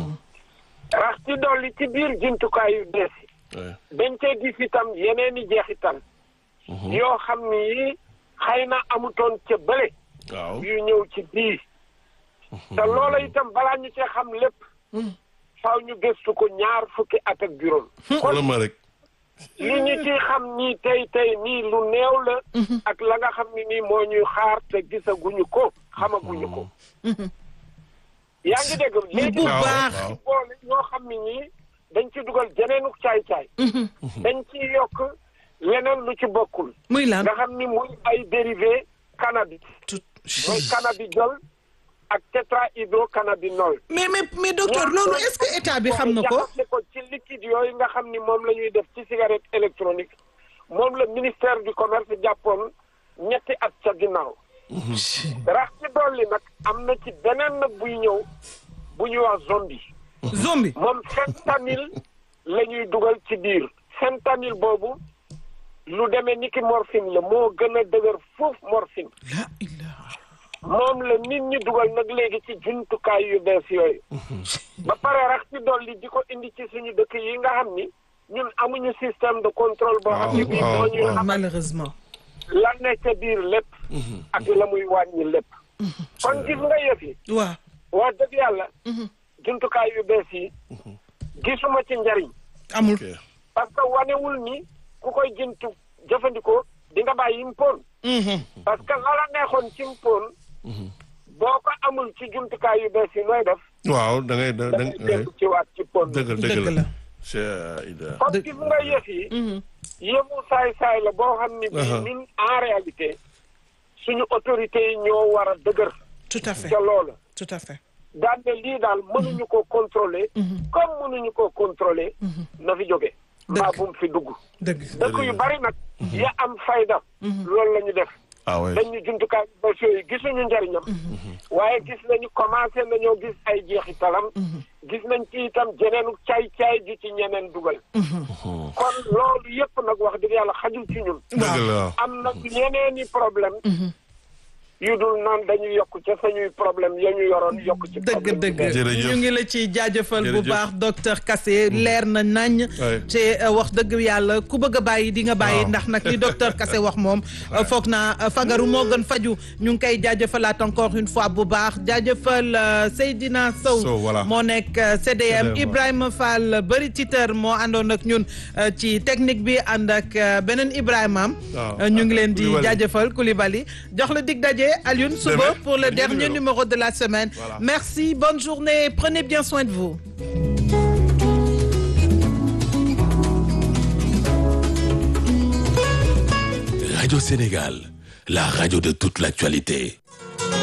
rax ci dolli ci biir jumtukaay yu bees yi waay. dañ cee gis itam yeneen i jeexital yoo xam ni xëy na amutoon ca bële waaw yu ñëw ci bii te loola itam balaa ñu cee xam lépp faaw ñu gëstu ko ñaar fukki at ak juróom xoolal ma rek li ñu ci xam nii tey tey nii lu néew la ak la nga xam ni nii moo ñuy xaar te gisaguñu ko xamaguñu ko yaa ngi dégg léegi bu nag baax. dañ ci boole ñoo xam ni ñii dañ ci dugal jeneenuk caay-caay dañ ci yokk leneen lu ci bokkul muy lan nga xam ni muy ay dérivé cannabis mooy cannabidiol ak tétrahydrocannabinol mais mais mais docteur loolu est-ce que état bi xam na ko jaxase ko ci liquide yooyu nga xam ni moom la ñuy def ci cigarette électronique moom la ministère du commerce jàppoon ñetti at ca ginnaaw rax ci dolli nag am na ci beneen nag buy ñëw bu ñuy wax zombie zombie moom fentanyl la ñuy dugal ci biir fentanyl boobu lu demee ni ki morphine la moo gën a dëgër foofu morphine la ilaha moom la nit ñi dugal nag léegi ci jumtukaay yu bees yooyu ba pare rax ci dolli di ko indi ci suñu dëkk yi nga xam ni ñun amuñu système de contrôle boo xam ni bii waaw, moo ñuy waaw. xam malheureusement la ne ca biir lépp ak la muy wàññi lépp kon gis nga yëf yi waaw wax dëgg yàlla jumtukaay yu bees yi gisuma ci njariñ amul ok parce que wanewul ni ku koy jëntu jëfandikoo di nga bàyyi mpoon parce que la la neexoon ci mpoon boo ko amul ci jumtukaay yu bees yi nooy def waaw da ngay da da da ngay dellu ci waat ci pon dëgg dëgg dëgg la la c'est Ida kon gis nga yëf yi yëfu saay-saay la boo xam ni bii ñun en réalité suñu autorités yi ñoo war a dëgër tout à fait ca loola tout à fait daan ne lii daal mënuñu ko contrôler comme mënuñu ko contrôler na fi jóge mbaa bu mu fi dugg dëgg dëkk yu bari nag ya am fayda loolu la ñu def ah ouais dañu jumtukaay bés yooyu gisuñu njariñam waaye gis nañu commencé nañoo gis ay jeexitalam gis nañ ci itam jeneenu caay-caay ju ci ñeneen dugal kon loolu yëpp nag wax dëgg yàlla xajul ci ñun dëgg la am na yeneeni problème yu dul naan dañuy yokk ca sañuy problème ya ñu yoroon yokk ci dëgg problème dëgg Jërëjëf. ñu ngi la ci jaajëfal bu Jërëjëf. baax docteur Kassé leer na nañ Ouais. te euh, wax dëgg yàlla ku bëgg a bàyyi di nga bàyyi Waaw. ndax nag li docteur Kassé wax moom euh, foog naa euh, fagaru moo gën faju ñu ngi koy jaajëfalaat encore une fois bu baax jaajëfal euh, Seydina Sow Sow, voilà. moo nekk euh, CDM CDM, Ibrahima Fall bëri titeur moo àndoon ak ñun euh, ci technique bi ànd ak euh, beneen Ibrahima am Waaw. Euh, ñu ngi leen di Koulibaly. jaajëfal Koulibaly jox la dig daje Alioune suba Demain, pour le dernier dernier numéro. numéro de la semaine. Voilà. Merci, bonne journée, prenez bien soin de vous. Radio Sénégal, la radio de toute l'actualité.